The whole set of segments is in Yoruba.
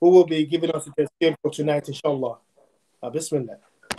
who will be giving us a tafsir for tonight, inshallah. Uh, Bismillah.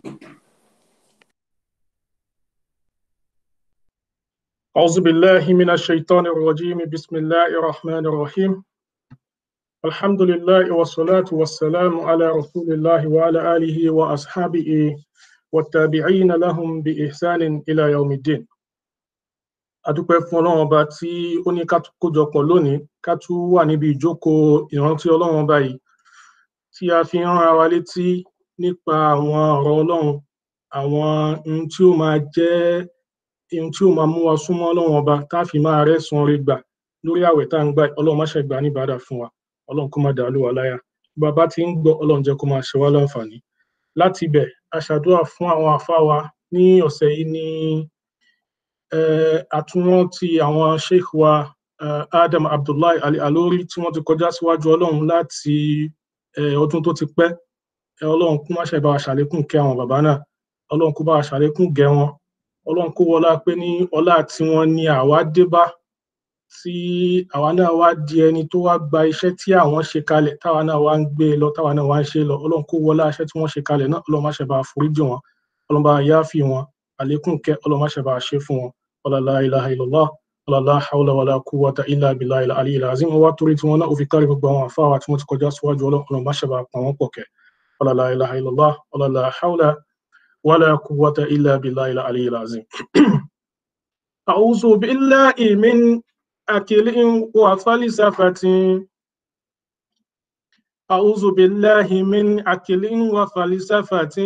أعوذ بالله من الشيطان الرجيم بسم الله الرحمن الرحيم الحمد لله والصلاة والسلام على رسول الله وعلى آله وأصحابه والتابعين لهم بإحسان إلى يوم الدين adúpẹ́ fún ọlọ́run ọba tí ó ní ká kójọpọ̀ lónìí ká tún wà níbi ìjókòó ìrántí ọlọ́run ọba yìí tí a fi ń rán ara wa létí nípa àwọn ọ̀rọ̀ ọlọ́run àwọn ohun tí ó máa jẹ́ ohun tí ó máa mú wa súnmọ́ ọlọ́run ọba tá a fi máa rẹ́san oore gbà lórí àwẹ̀ tá à ń gbà ọlọ́run má ṣe gbà ní ìbádà fún wa ọlọ́run kó má dàá lù wá láyà bàbá tí ń gbọ́ ọlọ́run jẹ́ kó máa ṣe wá láǹfààní láti ibẹ̀ a ṣàdúrà fún àwọn àfáà wa ní ọ̀sẹ̀ yìí ní àtúnrántí àwọn sheikh wa adam abdullahi ali alori tí wọ́n ti kọjá síwájú ọlọ́run láti ọdún tó ti pẹ́ ọlọ́run kó má ṣe bá wa ṣàlékún kẹ́ àwọn bàbá náà ọlọ́run kó bá wa ṣàlékún gẹ́ wọn ọlọ́run kó wọlá pé ní ọlá tí wọ́n ní àwa dé bá tí àwa náà wá di ẹni tó wá gba iṣẹ́ tí àwọn ṣe kalẹ̀ táwa náà wá ń gbé lọ táwa náà wá ń ṣe lọ ọlọ́run kó wọlá iṣẹ́ tí wọ́n ṣe kalẹ̀ náà ọlọ́run má ṣe bá foríjì wọn ọlọ́run bá yááfì wọn àlékún kẹ́ ọlọ́run má ṣe bá ṣe fún wọn ọlá la ilaha illallah ọlá la hawla wala quwwata illa billahi al-aliyyil azim wọn wá torí tí wọn náà ó fi kárí gbogbo àwọn àfáwà tí wọ́n ti kọjá síwájú ọlọ́run má ṣe bá pa wọn pọ̀ kẹ́ ọlá la ilaha illallah ọlá la hawla ولا قوة إلا بالله العلي العظيم أعوذ بالله من أكل وفلسفة أعوذ بالله من أكل وفلسفة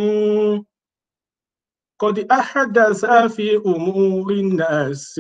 قد أحدث في أمور الناس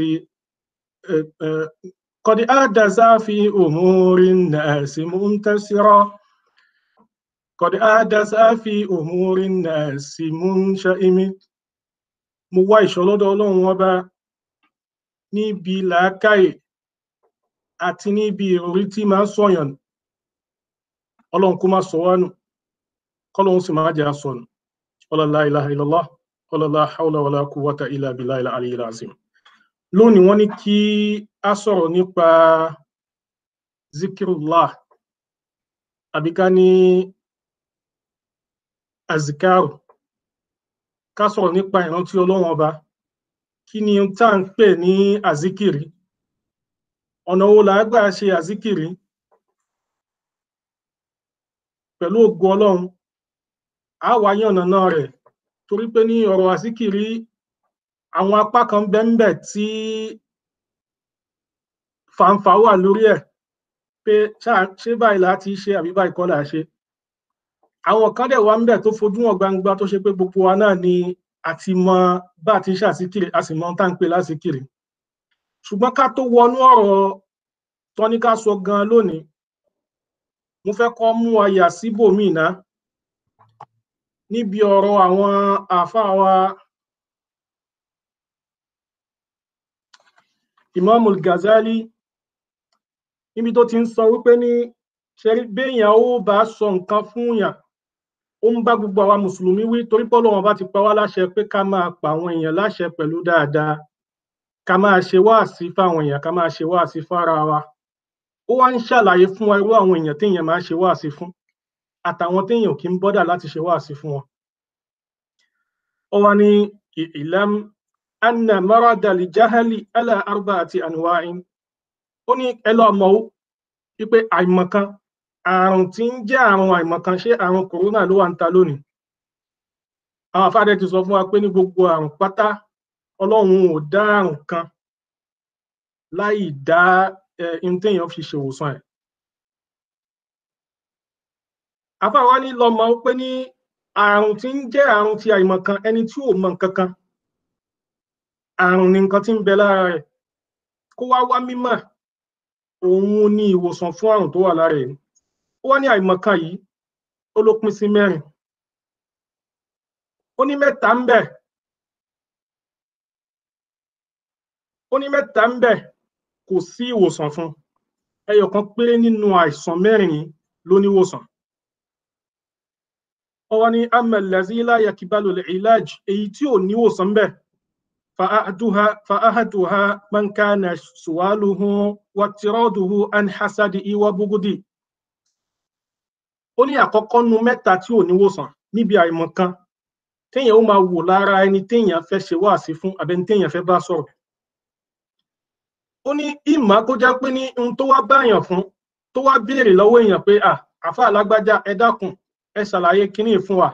قد أحدث في أمور الناس منتصرا قد أحدث في أمور الناس منشئم mo wá ìṣọ́ lọ́dọ̀ ọlọ́run ọba níbi làákàyè àti níbi ìròrí tí máa ń sọ̀yàn ọlọ́run kó má sọ wá nù kọ́lọ́run sì máa jẹ́ àsọnù la ilaha illallah la hawla wala quwwata illa billahi al-aliyyil azim lónìí wọ́n ní kí a sọ̀rọ̀ nípa zikirullah àbí ká ní azikaru ká sọ̀rọ̀ nípa ìrántí ọlọ́run ọba kí ni tá à ń pè ní azikiri ọ̀nà wo là á gbà ṣe azikiri pẹ̀lú ògo ọlọ́run á wá yànnà náà rẹ̀ torí pé ní ọ̀rọ̀ azikiri àwọn apá kan bẹ́ńbẹ̀ tí fàǹfà wà lórí ẹ̀ pé ṣé báyìí là á ti ṣe àbí báyìí kọ́ là á ṣe àwọn kan dẹ̀ wá ń bẹ̀ tó fojú hàn gbangba tó ṣe pé gbogbo wa náà ni àti mọ bá a ti ń ṣàsíkiri a sì mọ tá à ń pè lásìkiri ṣùgbọ́n ká tó wọnú ọ̀rọ̀ tọ́ní ká sọ gan lónìí mo fẹ́ kọ́ mú àyà síbòmíì ná níbi ọ̀rọ̀ àwọn àáfàá wa Imamul Ghazali níbi tó ti ń sọ wípé ní ṣẹ́rí béèyàn ó bá sọ nǹkan fún yàn ó ń bá gbogbo àwa mùsùlùmí wí torí pé Ọlọ́run bá ti pa wá láṣẹ pé ká máa pa àwọn èèyàn láṣẹ pẹ̀lú dáadáa ká máa ṣe wáàsí fáwọn èèyàn ká máa ṣe wáàsí fára wa ó wá ń ṣàlàyé fún wa irú àwọn èèyàn téèyàn máa ṣe wáàsí fún àtàwọn téèyàn kì í bọ́dà láti ṣe wáàsí fún wọn. ó wá ní ìlàm anna marada li jahali ala arba'ati anwa'in ó ní ẹ lọ́ọ́ mọ̀ ó wípé àìmọ̀kan àrùn tí ń jẹ́ àrùn àìmọ̀kan ṣé àrùn kòrónà ló wà ń ta lónìí àwọn afáàdẹ ti sọ fún wa pé ní gbogbo àrùn pátá ọlọ́run ò dá àrùn kan láì dá ohun téèyàn fi ṣèwòsàn ẹ̀ afáà wa ní lọ́mọ pé ní àrùn tí ń jẹ́ àrùn ti àìmọ̀kan ẹni tí ò mọ nǹkan kan àrùn ni nǹkan tí ń bẹ lára rẹ̀ kó wá wá mímọ̀ òun ní ìwòsàn fún àrùn tó wà lára ẹ̀ ó wá ní àìmọ̀kan yìí ó ló pín sí mẹ́rin ó ní mẹ́ta ń bẹ ó ní mẹ́ta ń bẹ kò sí ìwòsàn fún ẹyọ kan péré nínú àìsàn mẹ́rin yìí ló ní ìwòsàn ó wá ní amẹlẹsí láyà kíbalò ìlàj èyí tí ò ní ìwòsàn ń bẹ fa ahaduha man kana suwaluhu wa tiraduhu an hasadi wa bugudi ó ní àkọ́kọ́ nu mẹ́ta tí ò níwòsàn níbi àìmọ̀ kan téèyàn ó máa wò lára ẹni téèyàn fẹ́ ṣe wáàsí fún àbẹni téèyàn fẹ́ bá sọ̀rọ̀ ó ní ìmọ̀ kó jẹ́ pé ní ohun tó wá báyàn fún tó wá béèrè lọ́wọ́ èèyàn pé à àfa alágbájá ẹ dákun ẹ ṣàlàyé kínní fún wa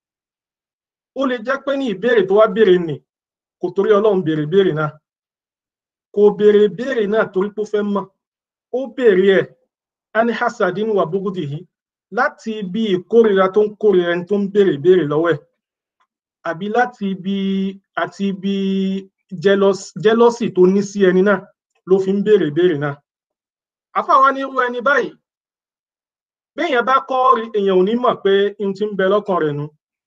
ó lè jẹ́ pé ní ìbéèrè tó wá béèrè nì kò torí ọlọ́run béèrè béèrè náà kò béèrè béèrè náà torí pé ó fẹ́ mọ̀ ó béèrè ẹ̀ ani hasadin wa bugudihi láti ibi ìkórira tó ń kórira ẹni tó ń béèrè béèrè lọ́wọ́ ẹ̀ àbí láti ibi àti ibi jẹ́lọ́sì tó ní sí ẹni náà ló fi ń béèrè béèrè náà àfàwọn ní irú ẹni báyìí béèyàn bá kọ́ èèyàn ò ní mọ̀ pé n ti ń bẹ lọ́kàn rẹ̀ nu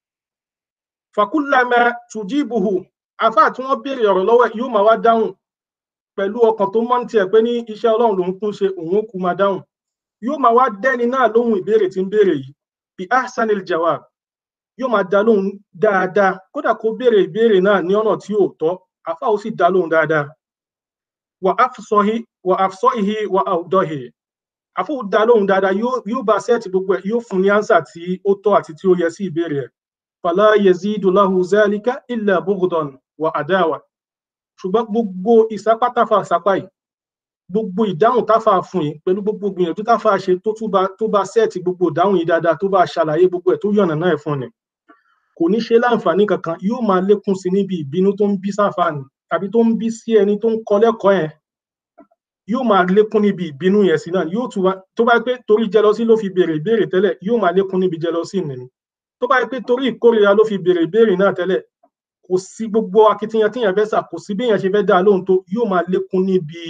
fàkúlàmẹ tùjíbùhù àfà tí wọ́n béèrè ọ̀rọ̀ lọ́wọ́ ẹ̀ yóò máa wá dáhùn pẹ̀lú ọkàn tó mọ́ ní tiẹ̀ pé ní iṣẹ́ ọlọ́run lòún kún ṣe òun ó kú máa dáhùn yóò máa wá dẹ́ni náà lóhùn ìbéèrè tí ń béèrè yìí bí ahsanil jawab yóò máa dá lóhùn dáadáa kódà kó béèrè ìbéèrè náà ní ọ̀nà tí ò tọ́ àfà ó sì dá lóhùn dáadáa wà afsọhi wà afsọhi wà àwùdọhì àfọ dá lóhùn dáadáa yóò bá sẹẹtì gbogbo ẹ yóò fún ní ánsà tí ó tọ́ àti tí ó yẹ sí ìbéèrè ẹ fàlà yazidu lahu zalika illa bughdan wà àdáwà ṣùgbọ́n gbogbo ìsápátáfà sápá yìí gbogbo ìdáhùn táfà fún yìí pẹ̀lú gbogbo gbìyànjú táfà ṣe tó túbà tó bá sẹẹtì gbogbo ìdáhùn yìí dáadáa tó bá ṣàlàyé gbogbo ẹ tó yànnà náà ẹ fún ni kò ní ṣe láǹfààní kankan yóò máa lékún sí níbi ìbínú tó ń bí sáfà ni tàbí tó ń bí sí ẹni tó ń kọ lẹ́kọ̀ọ́ yẹn yóò máa lékún níbi ìbínú yẹn sí náà yóò tún wá tó bá pé torí jẹlọsí ló fi béèrè ìbéèrè tẹ́lẹ̀ yóò máa lékún níbi jẹlọsí nìyí tó bá pé torí ìkórìíra ló fi béèrè ìbéèrè náà tẹ́lẹ̀ kò sí gbogbo akitiyan tíyàn fẹ́ sà kò sí bí èèyàn ṣe fẹ́ dá a lóhùn tó yóò máa lékún níbi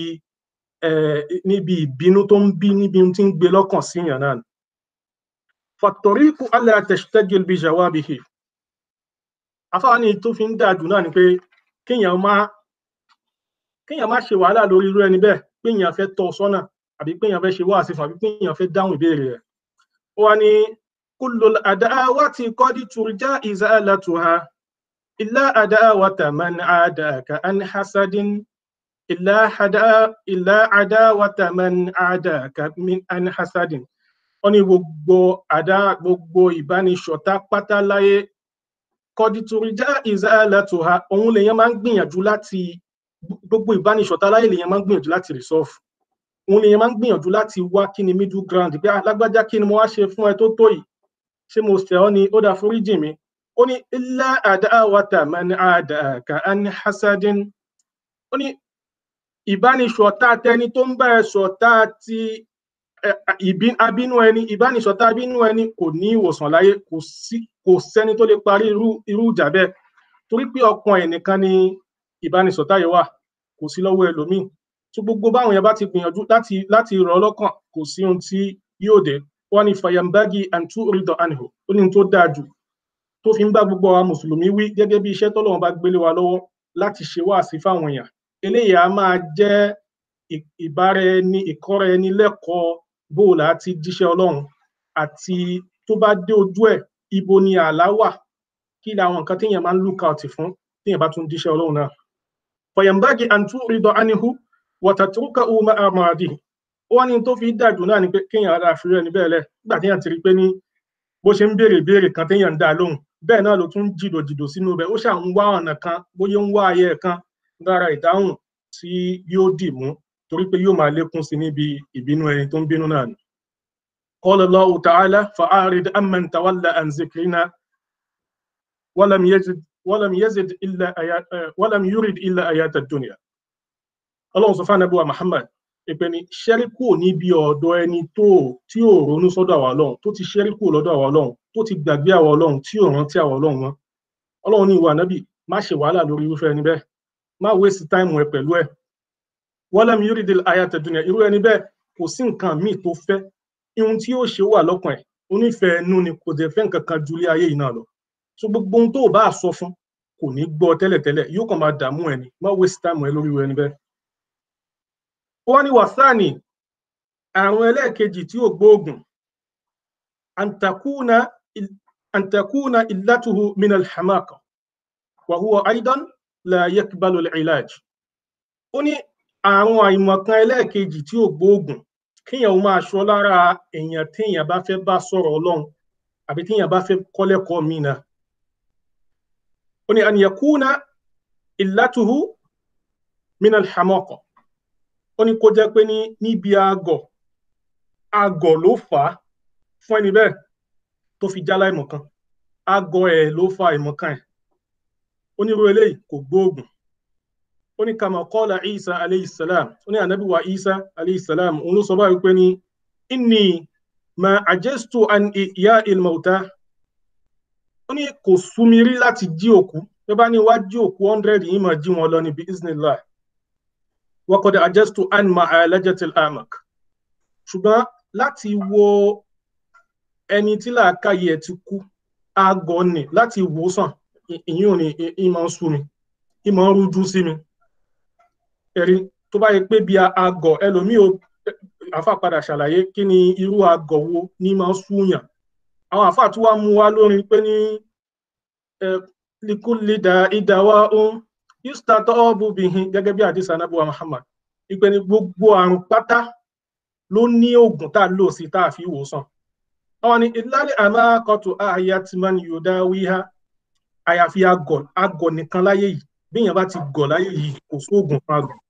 níbi ìbínú tó ń bí níbi tí ń gbé lọ́kàn síyàn náà fàtọ̀ríkù alla tashtagil bi jawabihi afáàní tó fi ń dáa jù náà ni pé kéèyàn má kéèyàn má ṣe wàhálà lórí irú ẹni bẹ́ẹ̀ péèyàn fẹ́ tọ́ sọ́nà àbí péèyàn fẹ́ ṣe wáàsí fún àbí péèyàn fẹ́ dáhùn ìbéèrè rẹ̀ ó wá ní kullul adawati qad turja izalatuha illa adawata man adaka an hasadin illa hada illa adawata man adaka min an hasadin ó ní gbogbo àdá gbogbo ìbánisọ̀tá pátá láyé kọdítúrìjà ìzálàtòha òun lèèyàn máa ń gbìyànjú láti gbogbo ìbánisọ̀tá láyé lèèyàn máa ń gbìyànjú láti resolve òun lèèyàn máa ń gbìyànjú láti wá kí ni middle ground pé alágbájá kí ni mo wá ṣe fún ẹ tó tó yìí ṣé mo ṣẹ̀ ọ́ ni ó dá foríjì mi ó ní ilá àdáwàtà man àdàkà an hasadin ó ní ìbánisọ̀tá tẹni tó ń bá ẹ ṣọ̀tá ti abínú ẹni ìbánisọ̀tá abínú ẹni kò ní ìwòsàn láyé kò sí kò sẹ́ni tó lè parí irú irú ìjà bẹ́ẹ̀ torí pé ọkàn ẹ̀ nìkan ni ìbánisọ̀tá yẹn wà kò sí lọ́wọ́ ẹlòmíì tó gbogbo báwọn yẹn bá ti gbìyànjú láti láti rọ̀ ọ́ lọ́kàn kò sí ohun tí yóò dé wọ́n ní fayambagi antu ridọ anhu ó ní tó dáa jù tó fi ń bá gbogbo àwọn mùsùlùmí wí gẹ́gẹ́ bí iṣẹ́ tọ́lọ́run bá gbélé wa lọ́wọ́ láti ṣe wáàsí fáwọn èèyàn eléyìí á máa jẹ́ ìbára ẹni ìkọ́ra ẹni lẹ́kọ̀ọ́ bóòlù àti jíṣẹ́ ọlọ́run àti tó bá dé ojú ẹ̀ ibo ni àlá wà kí ni àwọn nǹkan téèyàn máa ń look out fún téèyàn bá tún jíṣẹ́ ọlọ́run náà fọyàmbági àǹtú rídọ ánihu wọ̀tàtúrúkà ọmọ àmàdì ó wá ní tó fi dájú náà ni pé kéèyàn ara àfihàn ẹni bẹ́ẹ̀ lẹ̀ nígbà téèyàn ti rí pé ní bó ṣe ń béèrè ìbéèrè kan téèyàn ń dá lóhùn bẹ́ẹ̀ náà ló tún jìdò jìdò sínú bẹ́ẹ̀ ó ṣà ń wá ọ̀nà kan bóyá ń wá ayé kan lára ìdáhùn tí yóò dì mú torí pé yóò máa lékún sí níbi ìbínú ẹni tó ń bínú náà ni. قال الله تعالى فأعرض عمن تولى عن ذكرنا ولم يزد ولم يزد إلا آيات ولم يرد إلا آيات الدنيا ọlọ́run sọ fún anábíwá muhammad ìpè ní ṣẹ́ríkù níbi ọ̀dọ̀ ẹni tó tí ò ronú sọ́dọ̀ àwa ọlọ́run tó ti ṣẹ́ríkù lọ́dọ̀ àwa ọlọ́run tó ti gbàgbé àwa ọlọ́run tí ò rántí àwa ọlọ́run wọn ọlọ́run ní ìwà nábì má ṣe wàhálà lórí irúfẹ́ ẹni bẹ́ẹ̀ má wéṣì táìmù ẹ pẹ̀lú ẹ walam yuridil ayata dunya irú ẹni bẹ́ẹ̀ kò sí nǹkan míì tó fẹ́ ihun tí yóò ṣe wà lọ́kàn ẹ̀ onífẹ̀ẹ́ ẹnu ni kò dẹ̀ fẹ́ nǹkan kan ju ilé ayé yìí náà lọ so gbogbo ohun tó o bá sọ fún kò ní gbọ́ tẹ́lẹ̀tẹ́lẹ̀ yóò kàn máa dààmú ẹni má waste time ẹ lórí ẹni bẹ́ẹ̀. ó wá ní wàsáàní àrùn ẹlẹ́ẹ̀kejì tí ò gbóògùn antakuna illatuhu min alhamaka wa huwa aidan la yakbalu al-ilaj. ó ní àrùn àìmọ̀kan ẹlẹ́ẹ̀kejì tí ò gbóògùn kéèyàn ó máa ṣọ́ lára èèyàn téèyàn bá fẹ́ bá sọ̀rọ̀ ọlọ́run àbí téèyàn bá fẹ́ kọ́lẹ́kọ̀ọ́ míì náà ó ní an yakuna illatuhu min alhamaqa ó ní kó jẹ́ pé ní níbi àgọ̀ àgọ̀ ló fà á fún ẹni bẹ́ẹ̀ tó fi já láìmọ̀kan àgọ̀ ẹ̀ ló fa ìmọ̀kan ẹ̀ onírú eléyìí kò gbóògùn ó ní kama qala isa aleyhisselam ó ní ànábì wa isa aleyhisselam òun ló sọ báyìí pé ní inni ma ajestu an iya ilmauta ó ní kò súnmi rí láti jí òkú bí bá ní wá jí òkú hundred yìí máa jí wọn lọ ní biiznillah wa qad ajestu an ma'alajatil amak ṣùgbọ́n láti wo ẹni tí làákàyè ẹ̀ ti kú àgọ́ ni láti wòsàn ìyún ni ìmọ̀ ń sú mi ìmọ̀ ń rújú sí mi ẹ̀rí tó bá yẹ pé bí àgọ́ ẹlòmíì ò àfa padà ṣàlàyé kí ni irú àgọ́ wo ní máa ń súyàn àwọn àfa tí wàá mú wa lórí pé ní likulida ìdáwà ohun yustatọ bubihin gẹ́gẹ́ bí àdìsá anábùwà Muhammad ìpè ní gbogbo àrùn pátá ló ní oògùn tá a lò sí tá a fi wòsàn àwọn ni ìlàlẹ àmàkọtù àyàtìmán yòdá wíhá àyàfi àgọ̀ àgọ̀ nìkan láyé yìí bí èèyàn bá ti gọ̀ láyé yìí kò sóògùn fún àgọ̀.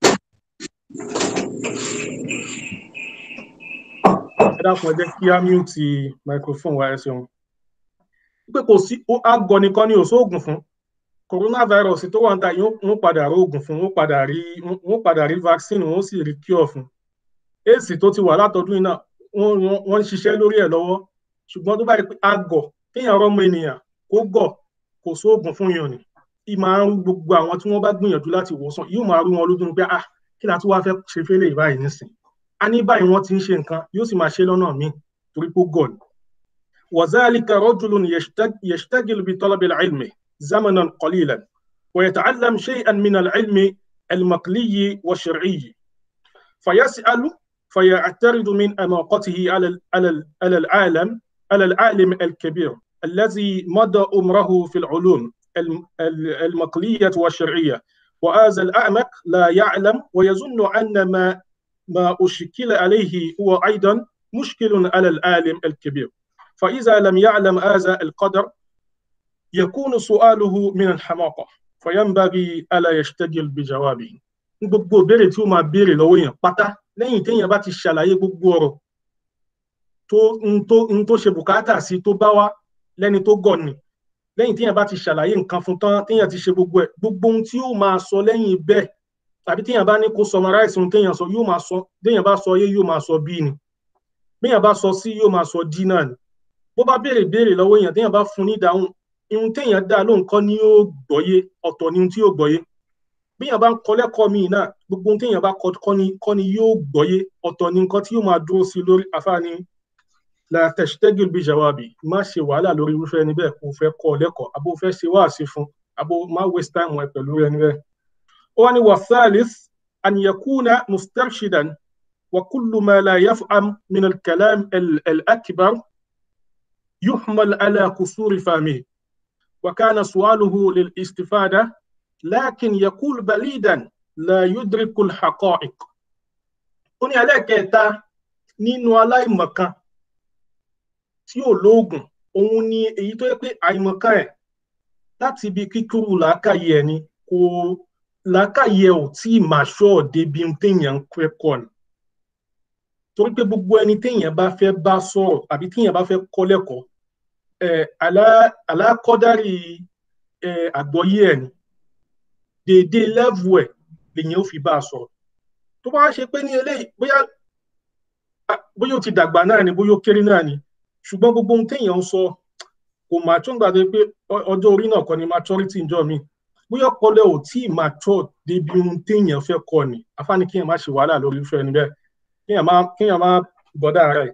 ẹ dákun ẹ jẹ́ kí á mute microphone wa ẹ ṣeun. pé kò sí àgọ̀ nìkan ni ò sóògùn fún coronavirus tó wà ń ta yìí wọ́n padà rí oògùn fún wọ́n padà rí wọ́n padà rí vaccine wọ́n sì rí cure fún. èsì tó ti wà látọdún yìí náà wọ́n ń ṣiṣẹ́ lórí ẹ̀ lọ́wọ́ ṣùgbọ́n tó bá yẹ pé àgọ̀ kéèyàn rọ́mọ ènìyàn kó gọ̀ kò sóògùn fún yàn ni ì máa ń rú gbogbo àwọn tí wọ́n bá gbìyànjú láti wòsàn yóò máa rú wọn lójú pé ah kí la tún wá fẹ́ ṣe fẹ́lẹ̀ báyìí nísìn a ní báyìí wọ́n ti ń ṣe nǹkan yóò sì máa ṣe lọ́nà míì torí pé gọ̀ ni. وذلك رجل يشتغل بطلب العلم زمنا قليلا ويتعلم شيئا من العلم المقلي والشرعي فيسأل فيعترض من أماقته على على العالم على العالم الكبير الذي مضى عمره في العلوم المقلية والشرعية وهذا الأعمق لا يعلم ويظن أن ما ما أشكل عليه هو أيضا مشكل على العالم الكبير فإذا لم يعلم هذا القدر يكون سؤاله من الحماقة فينبغي ألا يشتغل بجوابه gbogbo ìbéèrè tí ó máa béèrè lọ́wọ́ èèyàn pátá lẹ́yìn téèyàn bá ti ṣàlàyé gbogbo ọ̀rọ̀ tó ń tó ń tó ṣe bùkátà sí tó bá wá lẹ́ni tó gọ̀ ni lẹ́yìn téèyàn bá ti ṣàlàyé nǹkan fún tán téèyàn ti ṣe gbogbo ẹ̀ gbogbo ohun tí yóò máa sọ lẹ́yìn bẹ́ẹ̀ tàbí téèyàn bá ní kó summarize ohun téèyàn sọ yóò máa sọ téèyàn bá sọ yé yóò máa sọ bí ni béèyàn bá sọ sí yóò máa sọ dí náà ni bó bá béèrè béèrè lọ́wọ́ èèyàn téèyàn bá fún ní ìdáhùn ihun téèyàn dá lóhùn kọ́ ni yóò gbọ́yé ọ̀tọ̀ ni ohun tí yóò gbọ́yé béèyàn bá ń kọ́ lẹ́kọ̀ọ́ míì náà gbogbo ohun téèyàn bá kọ́ ni kọ́ ni yóò gbọ́yé ọ̀tọ̀ ni nǹkan tí yóò máa dúró sí lórí afáàní la tashtagil bi jawabi má ṣe wàhálà lórí irúfẹ́ ẹni bẹ́ẹ̀ kó fẹ́ kọ́ lẹ́kọ̀ọ́ àbó fẹ́ ṣe wáàsí fún àbó má waste time ẹ pẹ̀lú ẹni bẹ́ẹ̀. ó wá ní wa thalith an yakuna mustarshidan wa kullu ma la yaf'am min al-kalam al-akbar yuhmal ala kusuri fahmihi wa kana su'aluhu lil-istifada lakin yaqul balidan la yudriku al-haqa'iq. ó ní ẹlẹ́kẹ̀ẹ́ta nínú aláìmọ̀kan tí ò lóògùn òun ni èyí tó yẹ pé àìmọ̀kan ẹ̀ láti ibi kíkúrú làákàyè ẹ̀ ni kò làákàyè ẹ̀ ò tí ì máa ṣọ́ débi téèyàn ń kẹ́kọ̀ọ́ ni torí pé gbogbo ẹni téèyàn bá fẹ́ bá sọ̀rọ̀ àbí téèyàn bá fẹ́ kọ́ lẹ́kọ̀ọ́ ẹ̀ alákọ̀dárì ẹ̀ àgbọ́yé ẹ̀ ni déédéé lẹ́vù ẹ̀ lèyìn ó fi bá a sọ̀rọ̀ tó bá ṣe pé ní eléyìí bóyá bóyá ó ti dàgbà náà ni bóyá ó kéré náà ni ṣùgbọ́n gbogbo ohun téèyàn ń sọ kò mature gbàgbé pé ọjọ́ orí náà kọ́ ni maturity ń jọ mi bóyá ọpọlọ ò tí ì mature débi ohun téèyàn fẹ́ kọ́ ni afáàní kéèyàn má ṣe wàhálà lórí irúfẹ́ ẹni bẹ́ẹ̀ kéèyàn má kéèyàn má bọ́dà rẹ̀.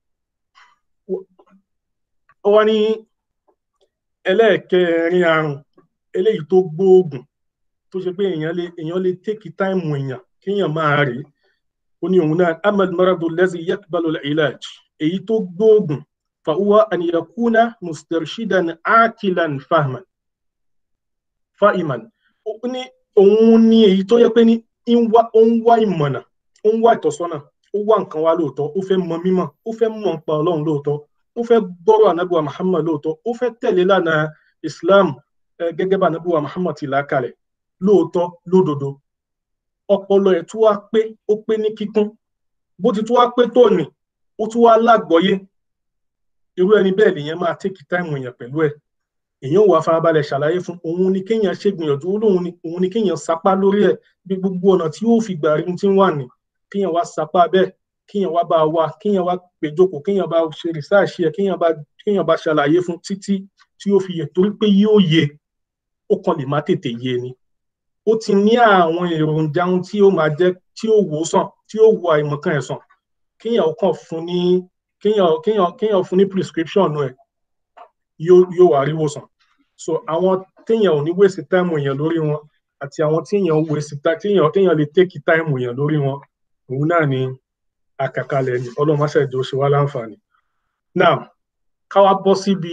ó wá ní ẹlẹ́ẹ̀kẹrin àrùn eléyìí tó gbóògùn tó ṣe pé èèyàn lè èèyàn lè take time èèyàn kéèyàn máa rèé ó ní òun náà ahmed maradu lẹ́sìn yaqbalu al-ilaj èyí tó gbóògùn fàwọ́ àníyàkúnà mustarshidan akilan fahman fahiman ó ní òun ní èyí tó yẹ pé ní ó ń wá ìmọ̀nà ó ń wá ìtọ́sọ́nà ó wá nǹkan wá lóòótọ́ ó fẹ́ mọ mímọ̀ ó fẹ́ mọ̀ nípa ọlọ́run lóòótọ́ ó fẹ́ gbọ́rọ̀ anábùwà muhammad lóòótọ́ ó fẹ́ tẹ̀lé lánàá islam gẹ́gẹ́ bá anábùwà muhammad ti là kalẹ̀ lóòótọ́ lódodo ọpọlọ ẹ̀ tún wá pé ó pé ní kíkún bó ti tún wá pé tóní ó tún wá lágbọ́yé irú ẹni bẹ́ẹ̀ lèèyàn máa tẹ́kì táìmù èèyàn pẹ̀lú ẹ̀ èèyàn wà farabalẹ̀ ṣàlàyé fún òun ni kéèyàn ṣègbìyànjú òun ni kéèyàn sapá lórí ẹ̀ bí gbogbo ọ̀nà tí yóò fi gbà rí tí ń wà ní kéèyàn wá sapá bẹ́ẹ̀ kéèyàn wá bá wa kéèyàn wá péjọpọ̀ kéèyàn bá ṣe rìsáàṣì ẹ̀ kéèyàn bá kéèyàn bá ṣàlàyé fún títí tí yóò fi yẹ torí pé yóò yẹ ó kàn lè má tètè yé ni ó ti ní àwọn èròjà ohun tí ó máa jẹ́ tí ó wò sàn tí ó wo àìmọ̀kan ẹ̀ sàn kéèyàn kàn fún ní kéèyàn kéèyàn kéèyàn fún ní prescription ẹ̀ yóò yóò wá rí wòsàn so àwọn téèyàn ò ní wéṣì táìmù èèyàn lórí wọn àti àwọn téèyàn wéṣì téèyàn téèyàn lè tẹ́kì táìmù èèyàn lórí wọn òun náà ni àkàkalẹ̀ ni ọlọ́run máṣe ìjọ ṣe wá láǹfààní now káwá bọ́ síbi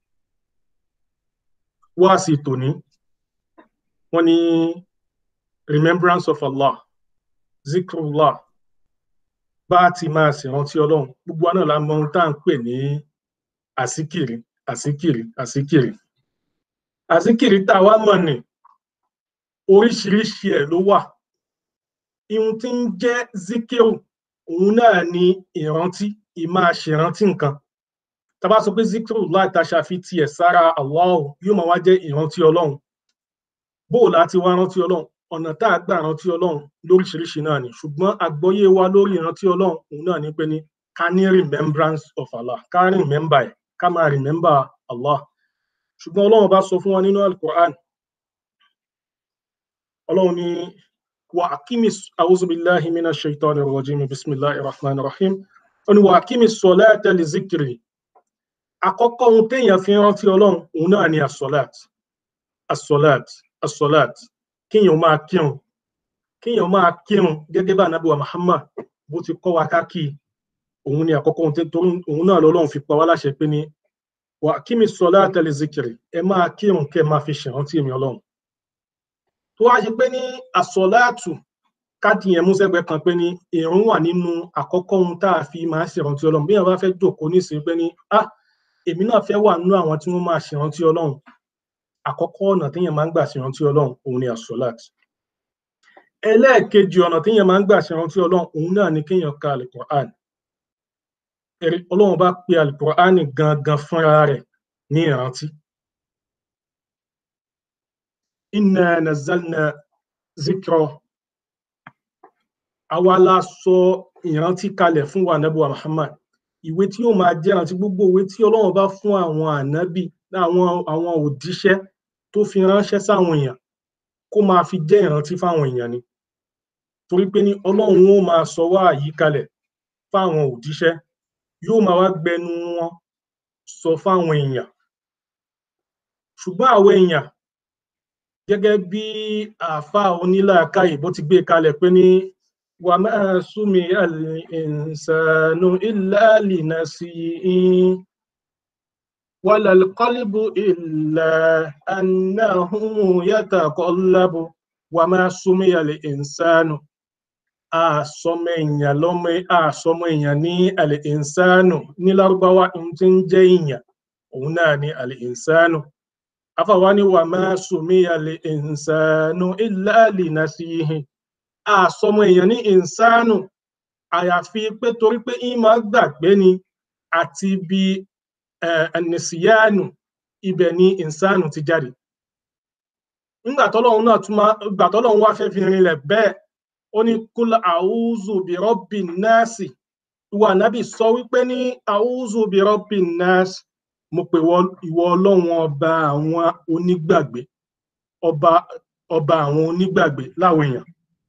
wáàsí tòní wọ́n ní remembrance of Allah zikrullah bá a ti máa ṣèrántí ọlọ́run gbogbo àná la mọ ohun tá à ń pè ní àsíkìrì àsíkìrì àsíkìrì àsíkìrì tá a wá mọ̀ ní oríṣiríṣi ẹ̀ ló wà ihun tí ń jẹ́ zikiru òun náà ni ìrántí ìmáa ṣèrántí nǹkan tá a bá sọ pé zikiru láì ta ṣàfi tiẹ̀ sára Allah yóò máa wá jẹ́ ìrántí ọlọ́run bóò láti wá rántí ọlọ́run ọ̀nà tá a gbà rántí ọlọ́run lóríṣiríṣi náà ni ṣùgbọ́n àgbọ́yé wa lórí ìrántí ọlọ́run òun náà ni pé ní ká ní remembrance of Allah ká remember ẹ̀ ká máa remember Allah ṣùgbọ́n ọlọ́run bá sọ fún wa nínú al-Qur'an ọlọ́run ní wa akimi a'udhu billahi minash shaitanir rajim bismillahir rahmanir rahim ó ní wa akimi salata li zikri àkọ́kọ́ ohun téèyàn fi rántí ọlọ́run òun náà ni as-salat as-salat as-salat kéèyàn máa kírun kéèyàn máa kírun gẹ́gẹ́ bá anábíwá Muhammad bó ti kọ́ wa káàkiri òun ni àkọ́kọ́ ohun tó òun náà lọ́lọ́run fi pa wá láṣẹ pé ní wà kí mi sọ láti lè zikiri ẹ máa kírun kẹ́ máa fi ṣèrántí mi ọlọ́run tó wá ṣe pé ní àsọláàtù káàdì yẹn mú sẹ́gbẹ̀ẹ́ kan pé ní ìrun wà nínú àkọ́kọ́ ohun tá a fi máa ṣèrántí ọlọ́run bí wọn bá fẹ́ jókòó nísìnyí pé ní ah èmi náà fẹ́ wà nínú àwọn tí wọ́n máa ṣèrántí ọlọ́run àkọ́kọ́ ọ̀nà téèyàn máa ń gbà ṣèrántí ọlọ́run òun ni àsọláàtù ẹlẹ́ẹ̀kejì ọ̀nà téèyàn máa ń gbà ṣèrántí ọlọ́run òun náà ni kéèyàn ka alukur'an ọlọ́run bá pe alukur'an gangan fúnra rẹ̀ ní ìrántí. inna nazalna zikra àwa la sọ ìrántí kalẹ̀ fún wa ànábì wa Muhammad ìwé tí yóò máa jẹ́ ìrántí gbogbo ìwé tí ọlọ́run bá fún àwọn ànábì àwọn àwọn òjíṣẹ́ tó fi ránṣẹ́ sáwọn èèyàn kó máa fi jẹ́ ìrántí fáwọn èèyàn ni torí pé ní ọlọ́run ó máa sọ wá àyíkalẹ̀ fáwọn òjíṣẹ́ yóò máa wá gbẹnu wọn sọ fáwọn èèyàn ṣùgbọ́n àwọn èèyàn gẹ́gẹ́ bí àáfàá onílàákàyè bó ti gbé kalẹ̀ pé ní wà máa súnmi al-insanu illa linasi'in wala al-qalbu illa annahu yataqallabu wà máa súnmi al-insanu àsọmọ èèyàn lọmọ àsọmọ èèyàn ní al-insanu ní lárúbáwá ń ti ń jẹ́ èèyàn òun náà ní al-insanu afàwa ni wà máa sùnmí al-insanu illa linasihi àsọmọ èèyàn ní insanu àyàfi pé torí pé ń máa gbàgbé ni àti bí ẹnìsíyánu ibẹ̀ ni insanu ti jáde nígbà tọ́lọ́run náà tún máa gbà tọ́lọ́run wá fẹ́ fi rinlẹ̀ bẹ́ẹ̀ ó ní kúlà àwùzù bí rọ́bì náàsì ìwà nábì sọ wípé ní àwùzù bí rọ́bì náàsì mo pè ìwọ ọlọ́run ọba àwọn onígbàgbé ọba ọba àwọn onígbàgbé láwọn èèyàn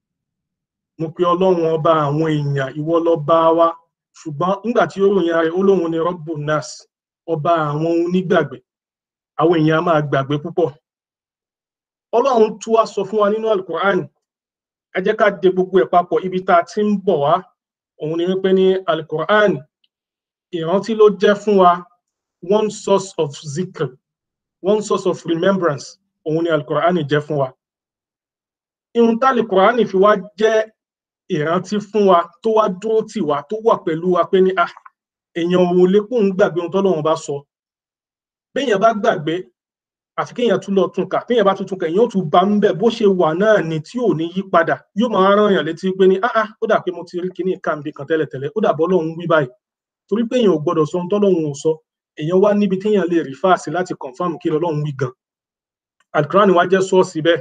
mo pè ọlọ́run ọba àwọn èèyàn ìwọ lọ́ba wa ṣùgbọ́n nígbà tí ó ròyìn ara rẹ̀ ó lóun ní rọ́bù náàsì ọba àwọn onígbàgbé àwọn èèyàn á máa gbàgbé púpọ̀ ọlọ́run tún wá sọ fún wa nínú alukur'an ẹ jẹ́ ká de gbogbo ẹ̀ papọ̀ ibi tá a ti ń bọ̀ wá òun ni wípé ní alukur'an ìrántí ló jẹ́ fún wa one source of zikr one source of remembrance òun ni alukur'an jẹ́ fún wa ihun tá alukur'an fi wá jẹ́ ìrántí fún wa tó wá dúró tì wá tó wà pẹ̀lú wa pé ní ah èèyàn òun lè kóun gbàgbé ohun tọ́lọ́run bá sọ béèyàn bá gbàgbé àfi kéèyàn tún lọ tún kà téèyàn bá tún tún kà èèyàn ó tún bá ń bẹ bó ṣe wà náà ni tí ò ní yí padà yóò máa rán èèyàn létí pé ní ah ah ó dà pé mo ti rí kíní kàǹbì kan tẹ́lẹ̀tẹ́lẹ̀ ó dà bọ́ lọ́hún wí báyìí torí pé èèyàn ò gbọdọ̀ sọ ohun tọ́lọ́hún ò sọ èèyàn wá níbi téèyàn lè rí fáàsì láti confam kí lọ́lọ́hún wí gan alukurani wá jẹ́ sọ́ọ̀sì bẹ́ẹ̀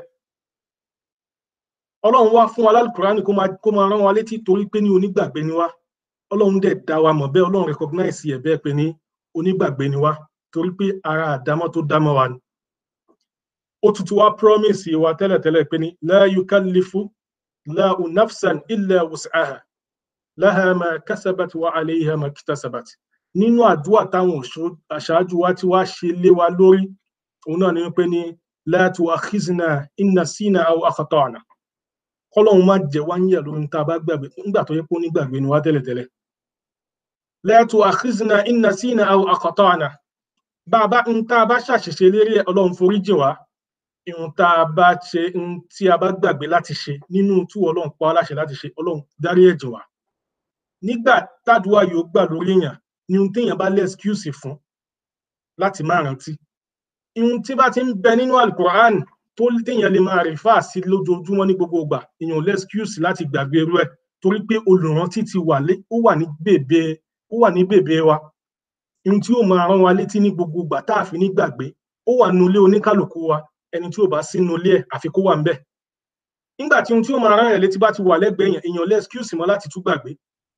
ọlọ́run wá fún wa lálùkùránì kó máa kó máa rán wa létí torí pé ní onígbàgbé ni wá ọlọ́run dẹ̀ dá wa mọ̀ bẹ́ẹ̀ ọlọ́run recognize ẹ̀ bẹ́ẹ̀ pé ní onígbàgbé ni wá torí pé ara àdámọ́ tó dámọ́ wa ni ó tuntun wá promise wa tẹ́lẹ̀tẹ́lẹ̀ pé ní la yukallifu lahu nafsan illa wus'aha laha ma kasabat wa alayha ma iktasabat nínú àdúrà táwọn aṣáájú wa ti wá ṣe lé wa lórí òun náà ni pé ní la tu'akhizna in nasina aw akhta'na kọlọ́run má jẹ́ wá ń yẹ̀ lórí tá a bá gbàgbé nígbà tó yẹ kó nígbàgbé ni wá tẹ́lẹ̀tẹ́lẹ̀ la tu'akhizna in nasina aw akhta'na bá a bá ń tá a bá ṣàṣìṣe lérí ẹ̀ ọlọ́run forí jìn wá ìhun tá a bá ṣe ń tí a bá gbàgbé láti ṣe nínú tú ọlọ́run pa á láṣẹ láti ṣe ọlọ́run dárí ẹ̀jìn wá nígbà tádùá yóò gbà lórí èèyàn ni ohun téèyàn bá lé excuse fún láti má rántí ihun tí bá ti ń bẹ nínú alukur'an tó téèyàn lè máa rí fáà sí lójoojúmọ́ ní gbogbo ìgbà èèyàn lé excuse láti gbàgbé irú ẹ̀ torí pé olùrántí ti wà lé ó wà ní bèbè ó wà ní bèbè wa ihun tí ó máa rán wa létí ní gbogbo ìgbà tá a fi ní gbàgbé ó wà nínú ilé oníkálukú wa ẹni tí ò bá sí nínú ilé ẹ̀ àfi kó wà ńbẹ̀ nígbà tí ohun tí ó máa rán ẹ̀ létí bá ti wà lẹ́gbẹ̀ẹ́ yẹn èèyàn lé excuse mọ́ láti tún gbàgbé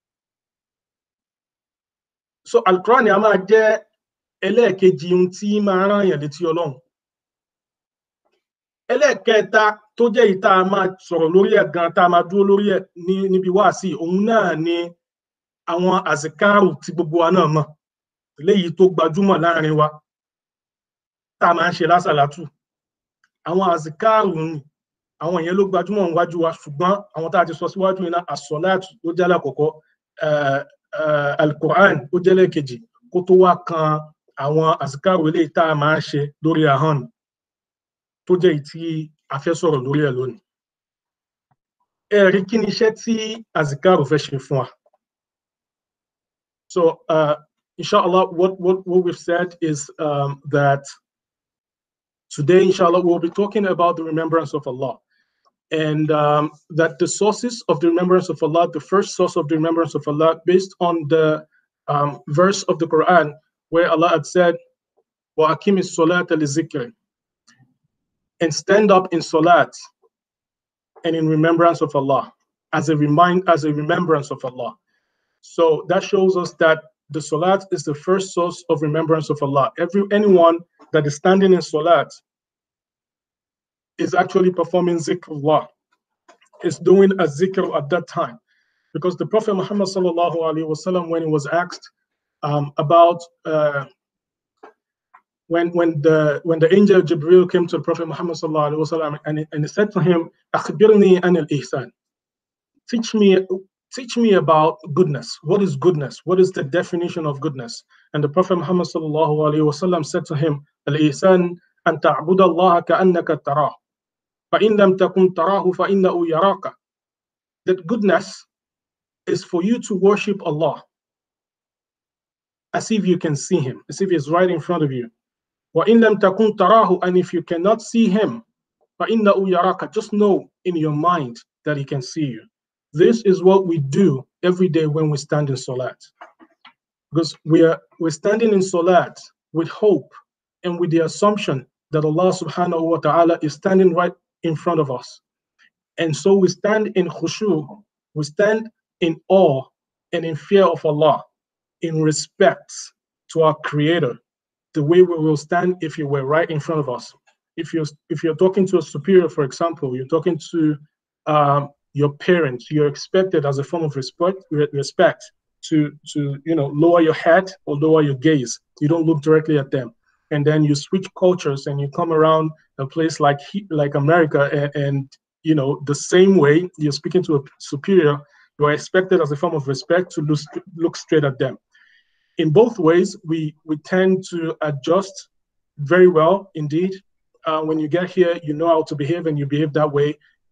so alukurani a máa jẹ́ ẹlẹ́ẹ̀kejì ohun tí máa rán èèyàn létí ọlọ́run ẹlẹ́ẹ̀kẹta tó jẹ́ ìta máa sọ̀rọ̀ lórí ẹ̀ gan tá a máa dúró lórí ẹ̀ ní níbi wáàsí òun náà ni àwọn àzìkárù tí gbogbo wa náà mọ̀ léyìí tó gbajúmọ̀ láàrin wa tá a máa ń ṣe lásàlátù àwọn àzìkárù ni àwọn yẹn ló gbajúmọ̀ níwájú wa ṣùgbọ́n àwọn tá a ti sọ síwájú iná àsọ̀láàtù ló jẹ́ lákọ̀ọ́kọ́ alukur'an ó jẹ́ lẹ́ẹ̀kejì kó tó wá kan àwọn àzìkárù eléyìí tá a máa ń ṣe lórí ahọ́n tó jẹ́ èyí tí a fẹ́ sọ̀rọ̀ lórí ẹ̀ lónìí. Ẹ̀rí kí ni iṣẹ́ tí Azikaru fẹ́ ṣe fún wa? So, uh, inshallah, what, what, what we've said is um, that today, inshallah, we'll be talking about the remembrance of Allah. And um, that the sources of the remembrance of Allah, the first source of the remembrance of Allah, based on the um, verse of the Quran, where Allah had said, وَأَقِمِ الصَّلَاةَ لِذِكْرِ and stand up in salat and in remembrance of Allah as a remind as a remembrance of Allah. So that shows us that the salat is the first source of remembrance of Allah. Every anyone that is standing in salat is actually performing zikrullah, is doing a zikr at that time. Because the Prophet Muhammad sallallahu alaihi wasallam, when he was asked um, about uh, when when the when the angel Jibril came to the Prophet Muhammad sallallahu alaihi wasallam and, and he said to him, "Akhbirni an al ihsan." Teach me teach me about goodness. What is goodness? What is the definition of goodness? And the Prophet Muhammad sallallahu alaihi wasallam said to him, "Al ihsan an ta'bud Allah ka'annaka tarah, fa in lam takun tarahu fa innahu yaraka." That goodness is for you to worship Allah as if you can see Him, as if He's right in front of you. وَإِن لَمْ تَكُنْ تَرَاهُ And if you cannot see him, فَإِنَّهُ يَرَاكَ Just know in your mind that he can see you. This is what we do every day when we stand in Salat. Because we are we're standing in Salat with hope and with the assumption that Allah subhanahu wa ta'ala is standing right in front of us. And so we stand in khushu, we stand in awe and in fear of Allah, in respect to our Creator, the way we will stand if you were right in front of us. If you're if you're talking to a superior, for example, you're talking to um, your parents, you're expected as a form of respect respect to to you know lower your head or lower your gaze. You don't look directly at them. And then you switch cultures and you come around a place like like America and, and you know the same way you're speaking to a superior, you are expected as a form of respect to look, look straight at them in both ways, we, we tend to adjust very well indeed. Uh, when you get here, you know how to behave and you behave that way.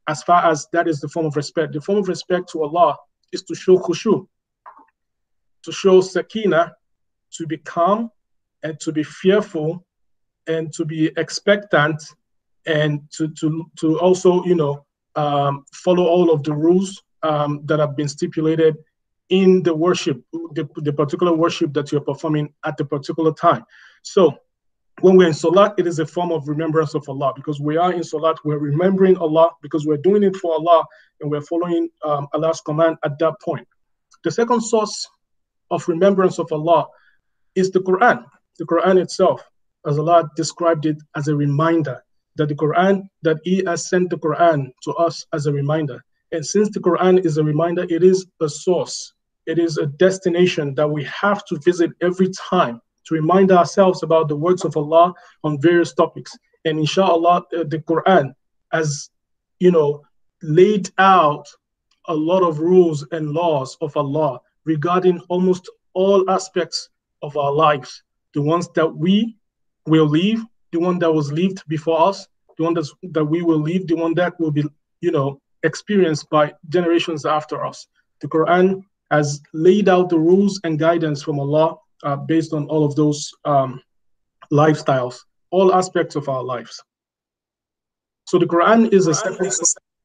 as far as that is the form of respect. The form of respect to Allah is to show khushu, to show sakina, to be calm and to be fearful and to be expectant and to to to also you know um, follow all of the rules um, that have been stipulated in the worship, the, the particular worship that you're performing at the particular time. So when we're in Salat, it is a form of remembrance of Allah because we are in Salat, we're remembering Allah because we're doing it for Allah and we're following um, Allah's command at that point. The second source of remembrance of Allah is the Quran, the Quran itself, as Allah described it as a reminder that the Quran, that He has sent the Quran to us as a reminder. And since the Quran is a reminder, it is a source, it is a destination that we have to visit every time to remind ourselves about the words of Allah on various topics. And inshallah, the Quran has, you know, laid out a lot of rules and laws of Allah regarding almost all aspects of our lives. The ones that we will leave, the one that was lived before us, the one that's, that we will leave, the one that will be, you know, experienced by generations after us. The Quran has laid out the rules and guidance from Allah uh, based on all of those um, lifestyles, all aspects of our lives. So the Quran is a second.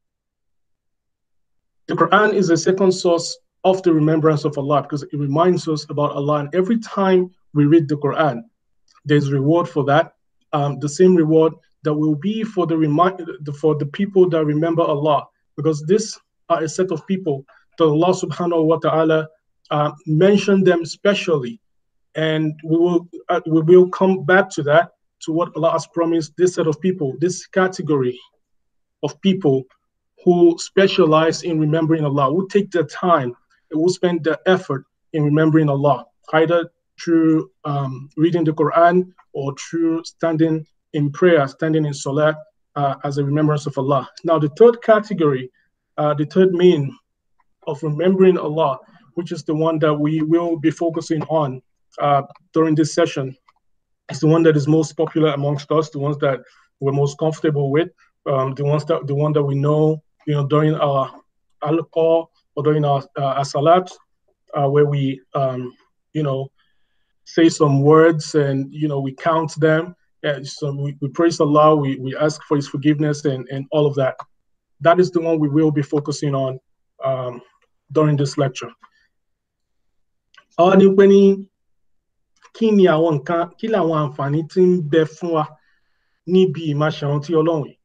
The Quran is a second source of the remembrance of Allah because it reminds us about Allah. And every time we read the Quran, there's reward for that. Um, the same reward that will be for the remind for the people that remember Allah, because this are a set of people that Allah Subhanahu wa Taala uh, mentioned them specially, and we will uh, we will come back to that to what Allah has promised. This set of people, this category of people who specialize in remembering Allah, will take the time, and will spend the effort in remembering Allah, either through um, reading the Quran or through standing in prayer, standing in salah uh, as a remembrance of Allah. Now, the third category, uh, the third mean of remembering Allah, which is the one that we will be focusing on uh, during this session, is the one that is most popular amongst us, the ones that we're most comfortable with, um, the ones that the one that we know, you know, during our alcohol or during our, uh, salat, uh, where we, um, you know, say some words and you know we count them and so we, we praise allah we, we ask for his forgiveness and, and all of that that is the one we will be focusing on um, during this lecture àwọn ni pé ní kí ni àwọn nǹkan kí làwọn àǹfààní tí ń bẹ fún wa níbi ìmáṣẹ̀rántí ọlọ́run yìí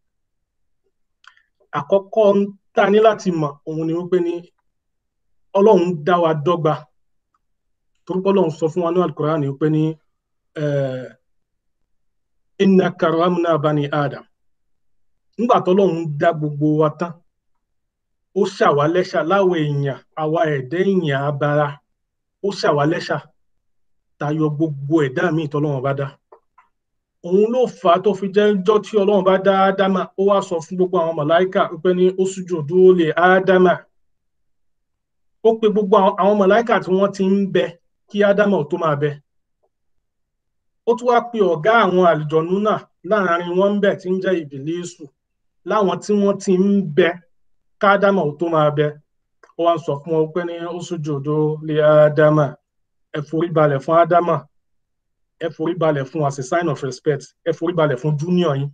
àkọ́kọ́ tá a ní láti mọ̀ òun ni wípé ní ọlọ́run dá wa dọ́gba torúkọ lọ́n sọ fún wa ní alukur'an ni pé ní inna karamna bani adam nígbà tó lọ́n dá gbogbo wa tán ó ṣàwálẹ́ṣà láwọn èèyàn àwa ẹ̀dẹ́ èèyàn abara ó ṣàwálẹ́ṣà tayọ gbogbo ẹ̀dá míì tọ́lọ́wọ́n bá dá òun ló fà á tó fi jẹ́ jọ́ tí ọlọ́run bá dá ádámà ó wá sọ fún gbogbo àwọn màláìkà pé ní ó sújò dúró lè ádámà ó pe gbogbo àwọn màláìkà tí wọ́n ti ń bẹ kí ádámà tó máa bẹ ó tún wá pe ọ̀gá àwọn àlùjọ̀nú náà láàrin wọn ń bẹ tí ń jẹ́ ìbílísù láwọn tí wọ́n ti ń bẹ kádámà tó máa bẹ ó wá ń sọ fún wọn pé ní ó sùjòdó lé ádámà ẹ forí balẹ̀ fún ádámà ẹ forí balẹ̀ fún as a sign of respect ẹ forí balẹ̀ fún junior yín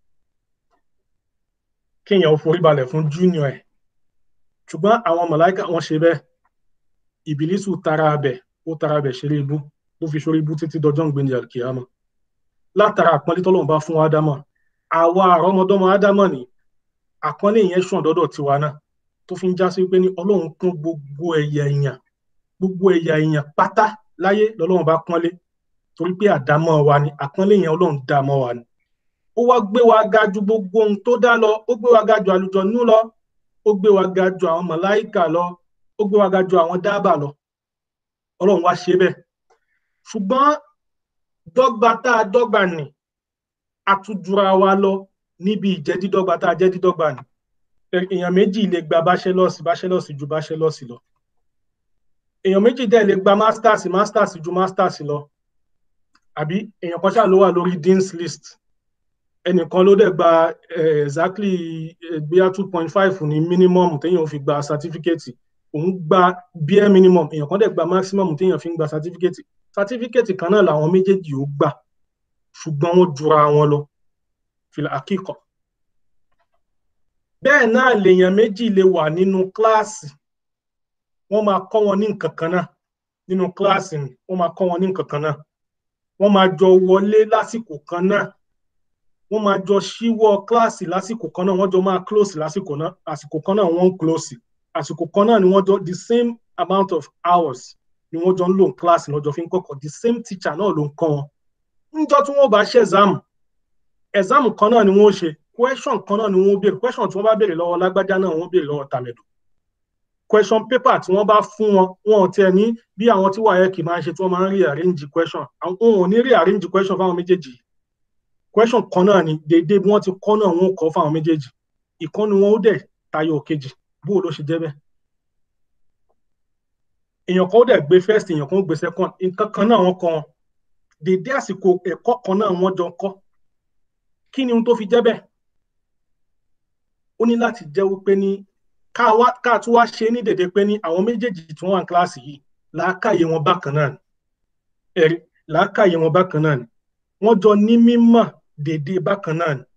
kéèyàn ó forí balẹ̀ fún junior ẹ̀ ṣùgbọ́n àwọn màláìkà wọ́n ṣe bẹ́ẹ̀ ìbílísù tara abẹ ó tara abẹ ṣeré ibú ó fi ṣorí ibú títí dọjọ́ ń gbé ní alkiyama látara àpọ́nlé tọ́lọ́run bá fún ádámà àwa àrọ́mọdọ́mọ ádámà ní àpọ́nlé yẹn sùn dọ́dọ̀ tiwa náà tó fi ń já sí pé ní ọlọ́run kún gbogbo ẹ̀yà èèyàn gbogbo ẹ̀yà èèyàn pátá láyé lọ́lọ́run bá pọ́nlé torí pé àdámọ́ wa ni àpọ́nlé yẹn ọlọ́run dá mọ́ wa ni ó wá gbé wa ga ju gbogbo ohun tó dá lọ ó gbé wa ga ju àlùjọ̀nnú lọ ó gbé wa ga ju àwọn màláìkà lọ ó gbé wa ga ju àwọn dábà lọ ọlọ́run wá ṣe bẹ́ẹ̀ ṣùgbọ́n dọ́gba tá a dọ́gba nì àtújura wa lọ níbi ìjẹ́ dídọ́gba tá a jẹ́ dídọ́gba nì èèyàn méjì lè gba bachelors bachelors ju bachelors lọ èèyàn méjì dẹ̀ lè gba masters masters ju masters lọ àbí èèyàn kan ṣáà ló wà lórí dean's list ẹnìkan ló dẹ̀ gba exactly bíyà two point five ní minimum téèyàn fi gba certificate òun gba bare minimum èèyàn kan dẹ̀ gba maximum téèyàn fi ń gba certificate certificate kan náà làwọn méjèèjì ó gbà ṣùgbọ́n wọ́n jura wọn lọ fìlà àkíkọ̀ bẹ́ẹ̀ náà lèèyàn méjì lè wà nínú kíláàsì wọ́n máa kọ́ wọn ní nǹkan kan náà nínú kíláàsì ni wọ́n máa kọ́ wọn ní nǹkan kan náà wọ́n máa jọ wọlé lásìkò kan náà wọ́n máa jọ ṣíwọ́ kíláàsì lásìkò kan náà wọ́n jọ máa close lásìkò náà àsìkò kan náà wọ́n ń close àsìkò kan náà ni wọ́n jọ the same amount of hours ni wọ́n jọ ń lò ní kíláàsì lọ́jọ́ fi ń kọ́kọ́ the same teacher náà ló ń kọ́ wọn níjọ́ tí wọ́n bá ṣe exam exam kan náà ni wọ́n ṣe question kan náà ni wọ́n béèrè question tí wọ́n bá béèrè lọ́wọ́ lágbájá náà wọ́n béèrè lọ́wọ́ tàmẹ̀dù question paper tí wọ́n bá fún wọn wọn ò tiẹ̀ ní bí àwọn tí WAEC máa ń ṣe tí wọ́n máa ń rearrange question àwọn ò ní rearrange question fáwọn méjèèjì question kan náà ni déédéé bí wọ́n ti kọ́ náà wọ́n kọ́ fáwọn méjèèjì ìkọ́ni wọn ó dẹ̀ tayọ òkejì bó ló ṣe jẹ́ bẹ́ẹ̀ èèyàn kan ó dẹ̀ gbé first èèyàn kan ó gbé second nǹkan kan náà wọ́n kọ́ wọn déédéé àsìkò ẹ̀kọ́ kan náà wọ́n jọ kọ́ kí ni ohun tó fi jẹ́ bẹ́ẹ̀ ó ní láti jẹ́ wípé ní ká tún wá ṣe ní dédé pé ní àwọn méjèèjì tí wọ́n wà ní kíláàsì yìí làákàyè wọn bákan náà ni ẹ̀rí làákàyè wọn bákan náà ni wọ́n jọ ní mímọ̀ dédé bákan náà ni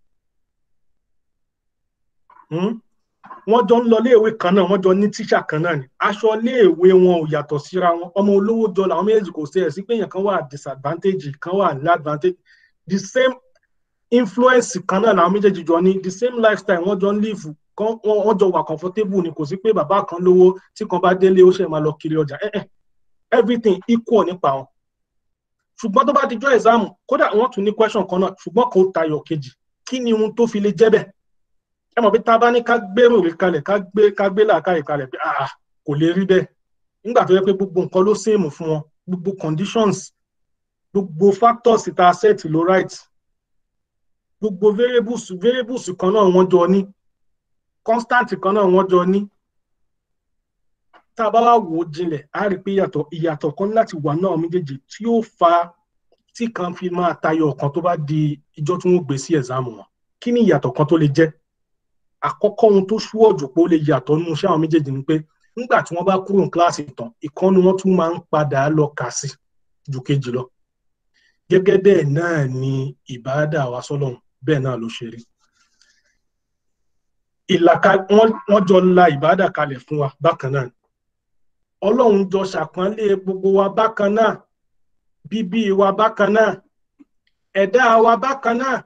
wọ́n jọ ń lọ léèwé kan náà wọ́n jọ ní tíṣà kan náà ni aṣọ léèwé wọn ò yàtọ̀ síra wọn ọmọ olówó jọ làwọn méjèèjì kò sí ẹ̀ sí pé èèyàn kan wà disadvantage kan wà ní advantage the same influence kan náà làwọn méjèèjì jọ ní the same lifestyle wọ́n jọ ń live kan wọ́n jọ wà comfortable ni kò sí pé bàbá kan lówó tí kan bá délé ó ṣe máa lọ kiri ọjà eh eh everything equal nípa wọn ṣùgbọ́n tó bá ti jọ exam kódà wọ́n tún ní question kan náà ṣùgbọ́n kò tayọ kejì kí ni ohun tó fi lè jẹ́ bẹ́ẹ̀ ẹ mọ̀ pé tá a bá ní ká gbèrò rí kalẹ̀ ká gbé ká gbé làákàyè kalẹ̀ pé ah kò lè rí bẹ́ẹ̀ nígbà tó yẹ pé gbogbo nǹkan ló sèmù fún wọn gbogbo conditions gbogbo factors tá a set ló right gbogbo variables variables kan náà wọ́n jọ ní constant kan náà wọ́n jọ ní tá a bá wá wò ó jinlẹ̀ á rí i pé ìyàtọ̀ ìyàtọ̀ kan láti wà náà méjèèjì tí ó fa tí kan fi máa tayọ ọ̀kan tó bá di ìjọ tí wọ́n gbé sí ẹ̀sáàmù wọn kí ni ìyàtọ̀ kan tó lè jẹ́ àkọ́kọ́ ohun tó ṣúwọ́ jù pé ó lè yàtọ̀ nínú iṣẹ́ àwọn méjèèjì ni pé nígbà tí wọ́n bá kúrò ní kíláàsì tán ìkànnì wọn tún máa ń padà lọ kà sí ju kejì lọ gẹ́gẹ́ bẹ́ẹ̀ náà ni ìbáradà wa sọ́lọ́run bẹ́ẹ̀ náà ló ṣe rí ìlàkà wọ́n jọ la ìbáradà kalẹ̀ fún wa bákan náà ọlọ́run jọ ṣàpọ́nlé gbogbo wa bákan náà bíbí wa bákan náà ẹ̀dá wa bákan náà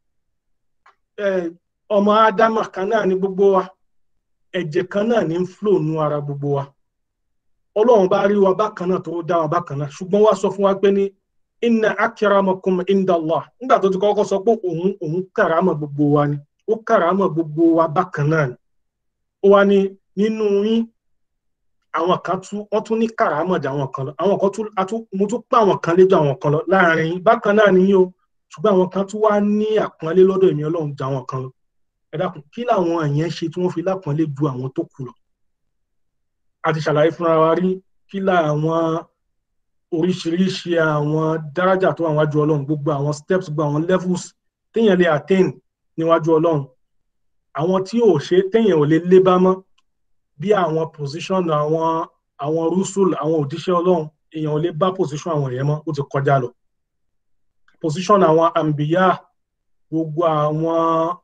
ọmọ ádámà kan náà ní gbogbo wa ẹ̀jẹ̀ kan náà ní ń flò nú ara gbogbo wa ọlọ́run bá rí wa bákan náà tó dá wa bákan náà ṣùgbọ́n wá sọ fún wa pé ní inna akramakum indallah nígbà tó ti kọ́kọ́ sọ pé òun òun kàrámà gbogbo wa ni ó kàrámà gbogbo wa bákan náà ni ó wá ní nínú yín àwọn kan tún wọ́n tún ní kàrámà jà àwọn kan lọ àwọn kan tún mo tún pa àwọn kan léjọ àwọn kan lọ láàrin yín bákan náà nìyí o ṣùgbọ́n àwọn kan tún wá ní àpọ́nlé lọ́dọ̀ èmi ọlọ́run jà àwọn kan lọ ẹ dákun kí làwọn èèyàn ṣe tí wọ́n fi lápọ́nlé ju àwọn tó kù lọ a ti ṣàlàyé fúnra wa rí kí làwọn oríṣiríṣi àwọn dárájà tó wà wájú ọlọ́run gbogbo àwọn steps gbogbo àwọn levels téèyàn lè attain níwájú ọlọ́run àwọn tí ò ṣe téèyàn ò lè lé bá mọ́ bí àwọn position àwọn àwọn rusul àwọn òjíṣẹ́ ọlọ́run èèyàn ò lè bá position àwọn èèyàn mọ́ ó ti kọjá lọ position àwọn àmbíyá gbogbo àwọn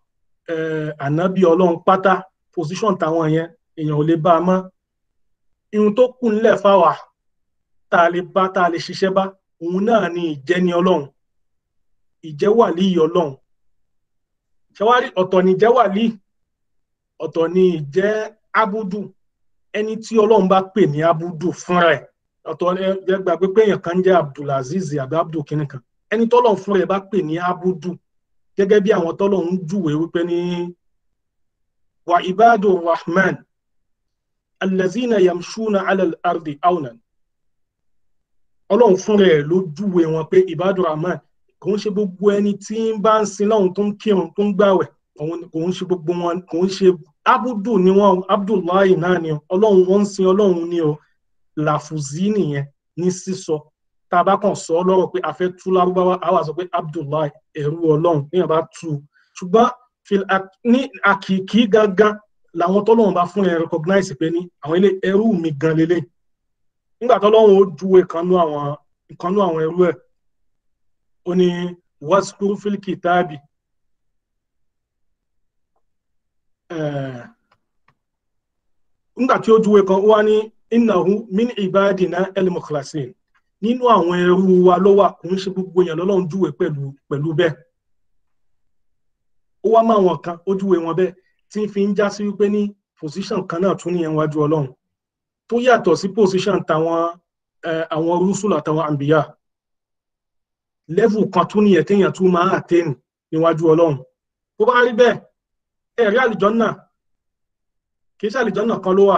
ànábì ọlọ́run pátá position táwọn yẹn èèyàn ò lè bá a mọ́ irun tó kù ńlẹ̀ fáwa tá a lè bá tá a lè ṣiṣẹ́ bá òun náà ni ìjẹni ọlọ́run ìjẹ́ wàlíì ọlọ́run ṣẹwárí ọ̀tọ̀ ni ìjẹ́ wàlíì ọ̀tọ̀ ni ìjẹ́ abudu ẹni tí ọlọ́run bá pè ní abudu fúnra ẹ̀ ọ̀tọ̀ ẹ gbàgbé pé èèyàn kan jẹ́ abdulaziz àbí abdul kínní kan ẹni tọ́lọ́run fúnra ẹ̀ bá pè ní abudu gẹ́gẹ́ bí àwọn tọ́lọ́run júwèé wípé ní wa ibadu rahman allazina yamshuna ala al-ardi awnan ọlọ́run fúnra ẹ̀ ló júwe wọn pé ibadu rahman kò ń ṣe gbogbo ẹni tí ń bá ń sin lọ́hùn tó ń kírun tó ń gbàwẹ̀ kò ń ṣe gbogbo wọn kò ń ṣe abudu ni wọn abdullahi náà ni ọlọ́run wọn ń sin ọlọ́run ni o làfùzí nìyẹn ní sísọ tá a bá kàn sọ lọ́rọ̀ pé a fẹ́ tú lárúbáwá a wà sọ pé abdullahi ẹ̀rú ọlọ́run níyàn bá tú ṣùgbọ́n ní àkìkí gangan làwọn tọ́lọ́run bá fún ẹ recognize pé ní àwọn ilé ẹrú mi gan lélẹ̀ nígbà tọ́lọ́run ó ju ìkànnú àwọn ìkànnú àwọn ẹrú ẹ̀ ó ní waskur fil kitabi nígbà tí ó juwe kan ó wá ní innahu min ibadina el-mukhlasin nínú àwọn ẹrú wa ló wà kò ń ṣe gbogbo èèyàn lọ́lọ́run júwe pẹ̀lú pẹ̀lú bẹ́ẹ̀ ó wá máa wọn kan ó júwe wọn bẹ́ẹ̀ tí ń fi ń já sí wípé ní position kan náà tún nìyẹn wájú ọlọ́run tó yàtọ̀ sí position tàwọn àwọn rúṣùlù àtàwọn àǹbíyà level kan tún nìyẹn téèyàn tún máa attain níwájú ọlọ́run tó bá rí bẹ́ẹ̀ ẹ̀rí àlìjọ́nà kì í ṣàlìjọ́nà kan ló wà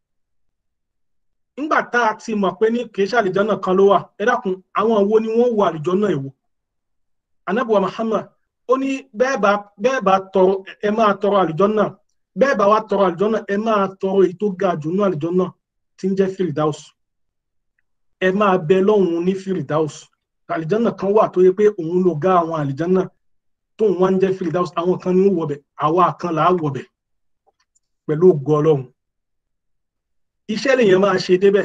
nígbà tá a ti mọ̀ pé ní kì í ṣàlìjọ́nà kan ló wà ẹ dákun àwọn wo ni wọ́n wọ àlìjọ́nà èwo anábùwà Muhammad ó ní bẹ́ẹ̀ bá bẹ́ẹ̀ bá tọrọ ẹ máa tọrọ àlìjọ́nà bẹ́ẹ̀ bá wá tọrọ àlìjọ́nà ẹ máa tọrọ èyí tó ga jù ní àlìjọ́nà tí ń jẹ́ Firdaus ẹ máa bẹ lọ́hùn ní Firdaus àlìjọ́nà kan wà tó yẹ pé òun ló ga àwọn àlìjọ́nà tóun wá ń jẹ́ Firdaus àwọn kan ní wọ̀bẹ̀ àwa kan là á wọ̀bẹ̀ pẹ̀lú ògo Ọlọ́run iṣẹ́ lèyàn máa ṣe débẹ̀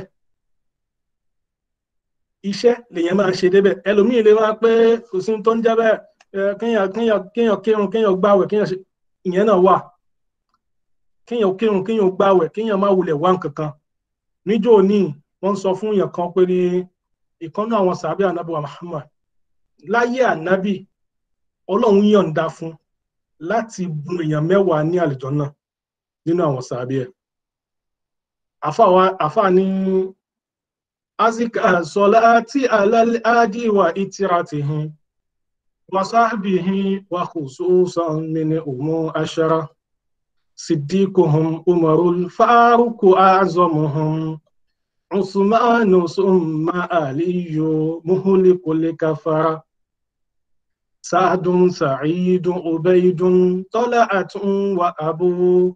iṣẹ́ lèyàn máa ṣe débẹ̀ ẹlòmíì lè wá pé kò sí tó ń jẹ́ bẹ́ẹ̀ kéèyàn kéèyàn kéèyàn kírun kéèyàn gbàwẹ̀ kéèyàn ṣe ìyẹn náà wà kéèyàn kírun kéèyàn gbàwẹ̀ kéèyàn má wulẹ̀ wá nǹkan kan níjọ́ òní wọ́n sọ fún èèyàn kan pé ní ìkànnì àwọn sàbí ànábì wa Muhammad láyé ànábì Ọlọ́run yọ̀ǹda fún láti bùn èèyàn mẹ́wàá ní àlùjánnà nínú àwọn sàbí ẹ̀ àfà ní azika salati alal adi wa itiratihi wa sahbihi wa khususan min umu ashara siddiquhum umarul faruku azamuhum usmanu summa aliyu muhlikul kafara sa'dun sa'idun ubaydun tala'atun wa abu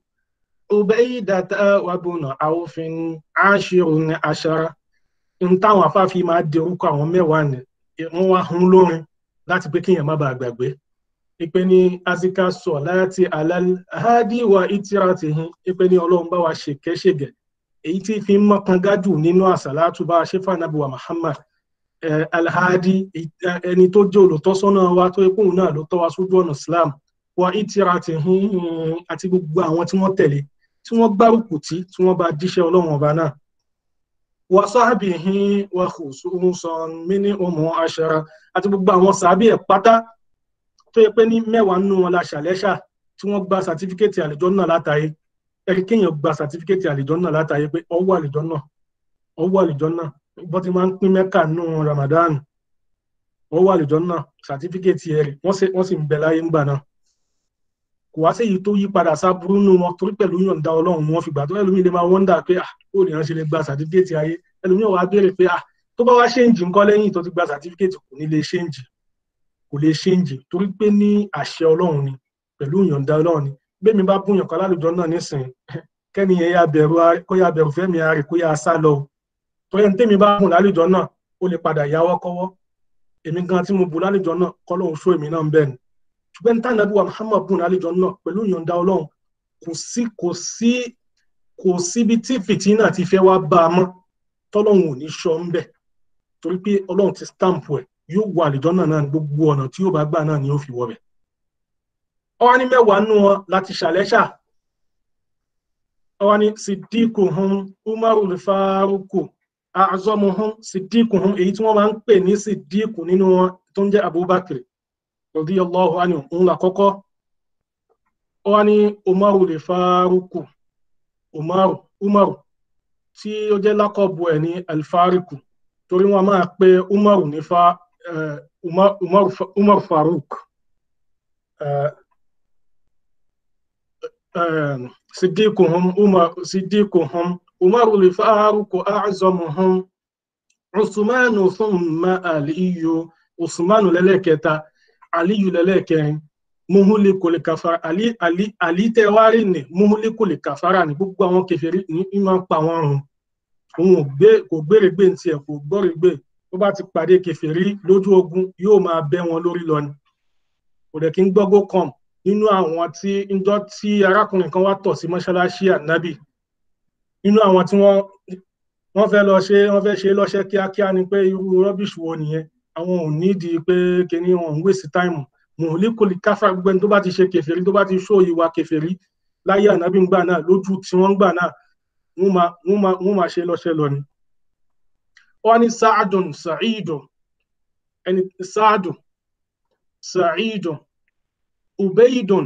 ubaydata wa bunu awfin ashirun ashara n táwọn afáfi máa di orúkọ àwọn mẹ́wàá ni wọ́n wá hun lórin láti pé kéèyàn má bàa gbàgbé ipe ní azika sọ láti alhadi wa itiratihin ipe ní ọlọ́run bá wa ṣèkẹ́ṣègẹ̀ èyí tí fi ń mọ́kàn gájù nínú àsàlátù bá ṣẹ́fà nàbùwà Muhammad alhadi ẹni tó jẹ́ olùtọ́sọ́nà wa tó yẹ kóun náà ló tọ́ wa sójú ọ̀nà Islam wa itiratihin àti gbogbo àwọn tí wọ́n tẹ̀lé tí wọ́n gbárùkù tí tí wọ́n bá jíṣẹ́ ọlọ́run ọba náà wa sahbihi wa khususan mini umu ashara àti gbogbo àwọn sàbí ẹ̀ pátá tó yẹ pé ní mẹ́wàá nínú wọn la ṣàlẹ́ṣà tí wọ́n gba sàtífíkẹ́tì àlùjánnà látàyè ẹ̀rí kéèyàn gba sàtífíkẹ́tì àlùjánnà látàyè pé ọwọ́ àlùjánnà ọwọ́ àlùjánnà bọ́n ti máa ń pín mẹ́kà nínú Ramadan ọwọ́ àlùjánnà sàtífíkẹ́tì ẹ̀rí wọ́n sì ń bẹ láyé ńgbà náà kò wá séyìí tó yí padà sábúrú nù wọn torí pẹ̀lú yọ̀ǹda ọlọ́run wọn fi gbà tó ẹlòmíì lè máa wọ́ndà pé ah ó lè ránṣẹ́ lè gba sàtífíkẹ́tì ayé ẹlòmíì wàá béèrè pé ah tó bá wá ṣéǹjì ńkọ́ lẹ́yìn tó ti gba sàtífíkẹ́tì kò ní lè ṣéǹjì kò lè ṣéǹjì torí pé ní àṣẹ ọlọ́run ni pẹ̀lú yọ̀ǹda ọlọ́run ni bẹ́ẹ̀ mi bá búyàn kan lálùjọ náà nísìn kẹ́ni yẹn yá bẹ̀rù kó yá bẹ̀rù fẹ́mi ààrẹ kó yá sá lọ torí ẹni tẹ́mi bá bùn lálùjọ náà ó lè padà yáwọ́ kọ́wọ́ èmi gan tí mo bù lálùjọ náà kọ́ lóun ṣó èmi náà ń bẹ̀ ni ṣùgbọ́n ní tànàbí wa Muhammad bùn lálejò náà pẹ̀lú ìyọ̀ǹda ọlọ́run kò sí kò sí kò síbi tí fìtínà ti fẹ́ wá bá a mọ́ tọ́lọ́run ò ní sọ ń bẹ̀ torí pé ọlọ́run ti stamp ẹ̀ yóò wọ àlejò náà náà ní gbogbo ọ̀nà tí yóò bá gbà náà ni yóò fi wọ bẹ̀. ọwọ́ ní mẹ́wàá nù wọn láti ṣàlẹ́ṣà ọwọ́ ní siddiquhum umaru faruku azomuhum siddiquhum èyí tí wọ́n máa ń pè ní siddiqu nínú wọn tó ń jẹ́ Abubakar radiyallahu anhu òun là kọ́kọ́ ó wá ní umaru lè faruku umaru umaru tí ó jẹ́ lákọ̀bù ẹ̀ ní alfariku torí wọn máa pe umaru ní fa umaru faruk siddiquhum umar siddiquhum umaru lè faruku a'zamuhum usmanu thumma aliyu usmanu lẹ́lẹ́kẹta aliyu lẹ́lẹ́kẹrin muhuli kò lè kàfàrà ali ali ali tẹ wá rí ni muhuli kò lè kàfàrà ní gbogbo àwọn kèfèrí ní ìmọ̀ ń pa wọn rùn òun ò gbé kò gbére gbé ntí ẹ kò gbọ́rẹ̀ gbé tó bá ti pàdé kèfèrí lójú ogun yóò máa bẹ́ wọn lórí lọ ni kò dẹ̀ kí ń gbọ́gbó kàn nínú àwọn tí njọ́ tí arákùnrin kan wá tọ̀ sí mọ́ṣáláṣí ànábì nínú àwọn tí wọ́n wọ́n fẹ́ lọ ṣe wọ́n fẹ́ ṣe lọ́ṣẹ́ kíákíá ni pé irú rọ́bìṣì wo nìyẹn àwọn ò nídìí pé kíní wọn ń wèsì táìmù mọ̀lẹ́kọ̀lì káfà gbẹ́ni tó bá ti ṣe kẹfẹ́rí tó bá ti ṣó ìwà kẹfẹ́rí láyé ànábì ńgbà náà lójú tí wọ́n gbà náà wọ́n máa ṣe lọ́ṣẹ́ lọ ni. wọ́n ní sáàdùn sàìdùn ẹni sáàdùn sàìdùn ubaydun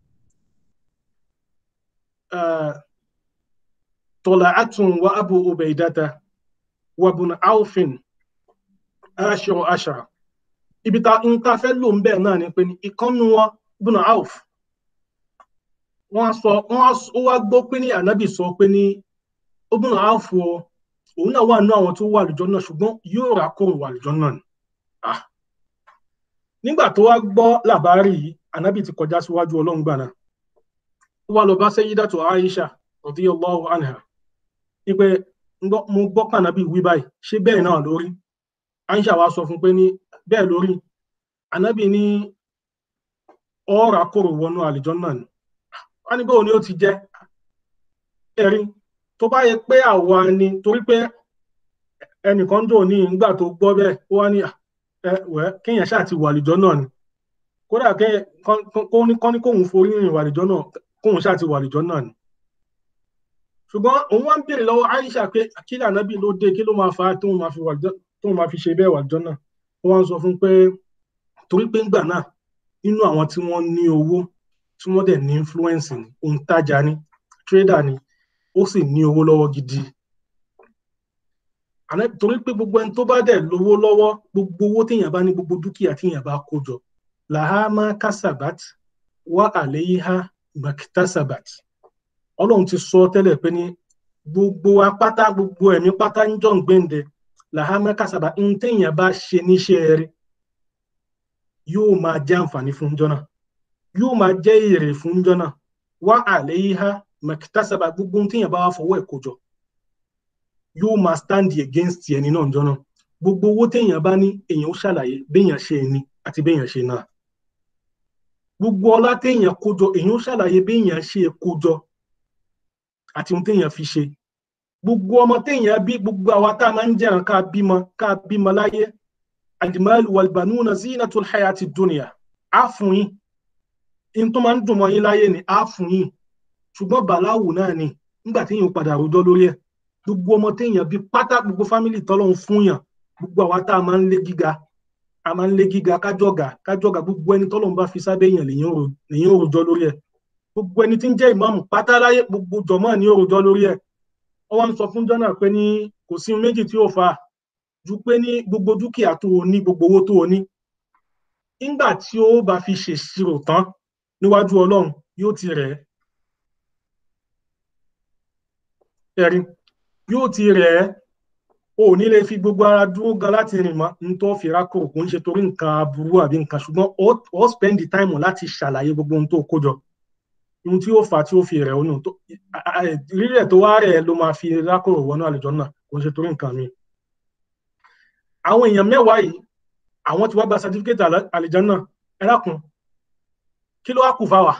tọ́làátùn wa abu ubaydata wa bùn áwùfin aṣọ aṣà ibi ta ń ta fẹ́ lò ń bẹ̀ náà ni pé ìkànnù wọn bùn áwùf wọ́n sọ wọ́n wá gbọ́ pé ní ànábì sọ pé ní ó bùn áwùf o òun náà wà nínú àwọn tó wà lùjọ náà ṣùgbọ́n yóò rà kó wà lùjọ náà ni nígbà tó wá gbọ́ làbárì yìí ànábì ti kọjá síwájú ọlọ́run gbà náà ó wá lọ bá Sayyidatu Aisha radiyallahu anha wípé mo gbọ́ pànábì wí báyìí ṣé bẹ́ẹ̀ náà lórí Aisha wa sọ fún pé ní bẹ́ẹ̀ lórí ànábì ní ọ̀rà kòrò wọnú àlìjọ náà ni wọ́n ní bóun ni ó ti jẹ́ ẹ̀rí tó bá yẹ pé àwa ni torí pé ẹnìkan dò ní ìgbà tó gbọ́ bẹ́ẹ̀ ó wá ní ẹ wẹ́ kéèyàn ṣáà ti wà àlìjọ náà ni kódà kọ́ ní kóun forí rìn wà àlìjọ náà kóun ṣáà ti wà àlìjọ náà ni ṣùgbọ́n òun wá ń béèrè lọ́wọ́ Aisha pé kí lànàbí ló dé kí ló máa fa tóun máa fi tóun máa fi ṣe bẹ́ẹ̀ wà àlìjọ náà wọ́n wá ń sọ fún pé torí pé ńgbà náà nínú àwọn tí wọ́n ní owó tí wọ́n dẹ̀ ní influence ni òǹtajà ni trader ni ó sì ní owó lọ́wọ́ gidi torí pé gbogbo ẹni tó bá dẹ̀ lówó lọ́wọ́ gbogbo owó téèyàn bá ní gbogbo dúkìá téèyàn bá kó jọ làhámà kásábàt wà àléyíhá màkítàsábàt ọlọ́run ti sọ tẹ́lẹ̀ pé ní gbogbo apáta gbogbo ẹ̀mí pátá ń jọ̀ ń gbẹ̀ǹdẹ̀ làhámà kásábàt ń téèyàn bá ṣe níṣẹ́ rẹ̀ yóò máa jẹ́ àǹfààní fún jọ́nà yóò máa jẹ́ èrè fún jọ́nà wà àléyíhá màkítàsábàt gbogbo ń téèyàn bá wà fọwọ́ ẹ̀ kó jọ yóò máa stand against ẹni náà jọ́nà gbogbo owó téèyàn bá ní èèyàn ó ṣàlàyé béèyàn ṣe ní àti béèyàn ṣe náà gbogbo ọlá téèyàn kójọ èèyàn ó ṣàlàyé béèyàn ṣe kójọ àti ohun téèyàn fi ṣe gbogbo ọmọ téèyàn bí gbogbo àwa tá a máa ń jẹun ká bímọ ká bímọ láyé alimal walbanuna zinatul hayati dunya á fún yín in tó máa ń dùn mọ́ yín láyé ni á fún yín ṣùgbọ́n bàláwù náà ni nígbà téèyàn padà rojọ́ lórí ẹ̀ gbogbo ọmọ téèyàn bí pátá gbogbo fámìlì tọ́lọ́run fún yàn gbogbo àwa tá a máa ń lé gíga a máa ń lé gíga kájọ̀gà kájọ̀gà gbogbo ẹni tọ́lọ́run bá fi sábẹ́ yàn lèyìn òròjọ́ lórí ẹ̀ gbogbo ẹni tí ń jẹ́ ìmáàmù pátá láyé gbogbo jọ̀mọ́ ní òròjọ́ lórí ẹ̀ wọ́n wá ń sọ fún jọ́nà pé ní kò sí méjì tí ó fà á ju pé ní gbogbo dúkìá tó o ní gbogbo owó tó o ní nígbà tí ó bá fi ṣèṣirò tán níwájú ọlọ́run yóò ti rẹ̀ ẹ̀rí yóò ti rẹ̀ ẹ́ o ò ní lè fi gbogbo ara dúró gan láti rìn mọ́ n tó fi rákò kò ń ṣe torí nǹkan aburú àbí nǹkan ṣùgbọ́n ó spend the time láti ṣàlàyé gbogbo ohun tó kó jọ ohun tí ó fà á tí ó fi rẹ̀ ọ́ nù rírẹ̀ tó wá rẹ̀ ló máa fi rákò wọnú àlùjọ náà kò ń ṣe torí nǹkan mi. àwọn èèyàn mẹ́wàá yìí àwọn tí wọ́n gba certificate àlùjọ náà ẹ dákun kí ló wá kù fáwa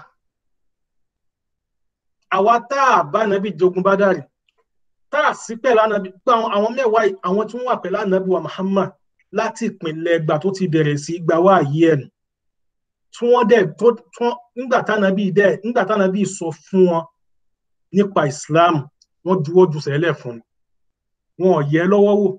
àwa tá a bá nàbí jogun bá dárì tá a sí pẹ̀lú ànábì pé àwọn mẹ́wàá àwọn tí wọ́n wà pẹ̀lú ànábì wa Muhammad láti ìpìlẹ̀ ẹgbà tó ti bẹ̀rẹ̀ sí gbà wá àyè ẹ̀ tí wọ́n dẹ̀ tó nígbà tánábì dẹ̀ nígbà tánábì sọ fún wọn nípa Islam wọ́n juwọ́ ju sẹ́lẹ̀ fún un wọn ò yẹ lọ́wọ́ wò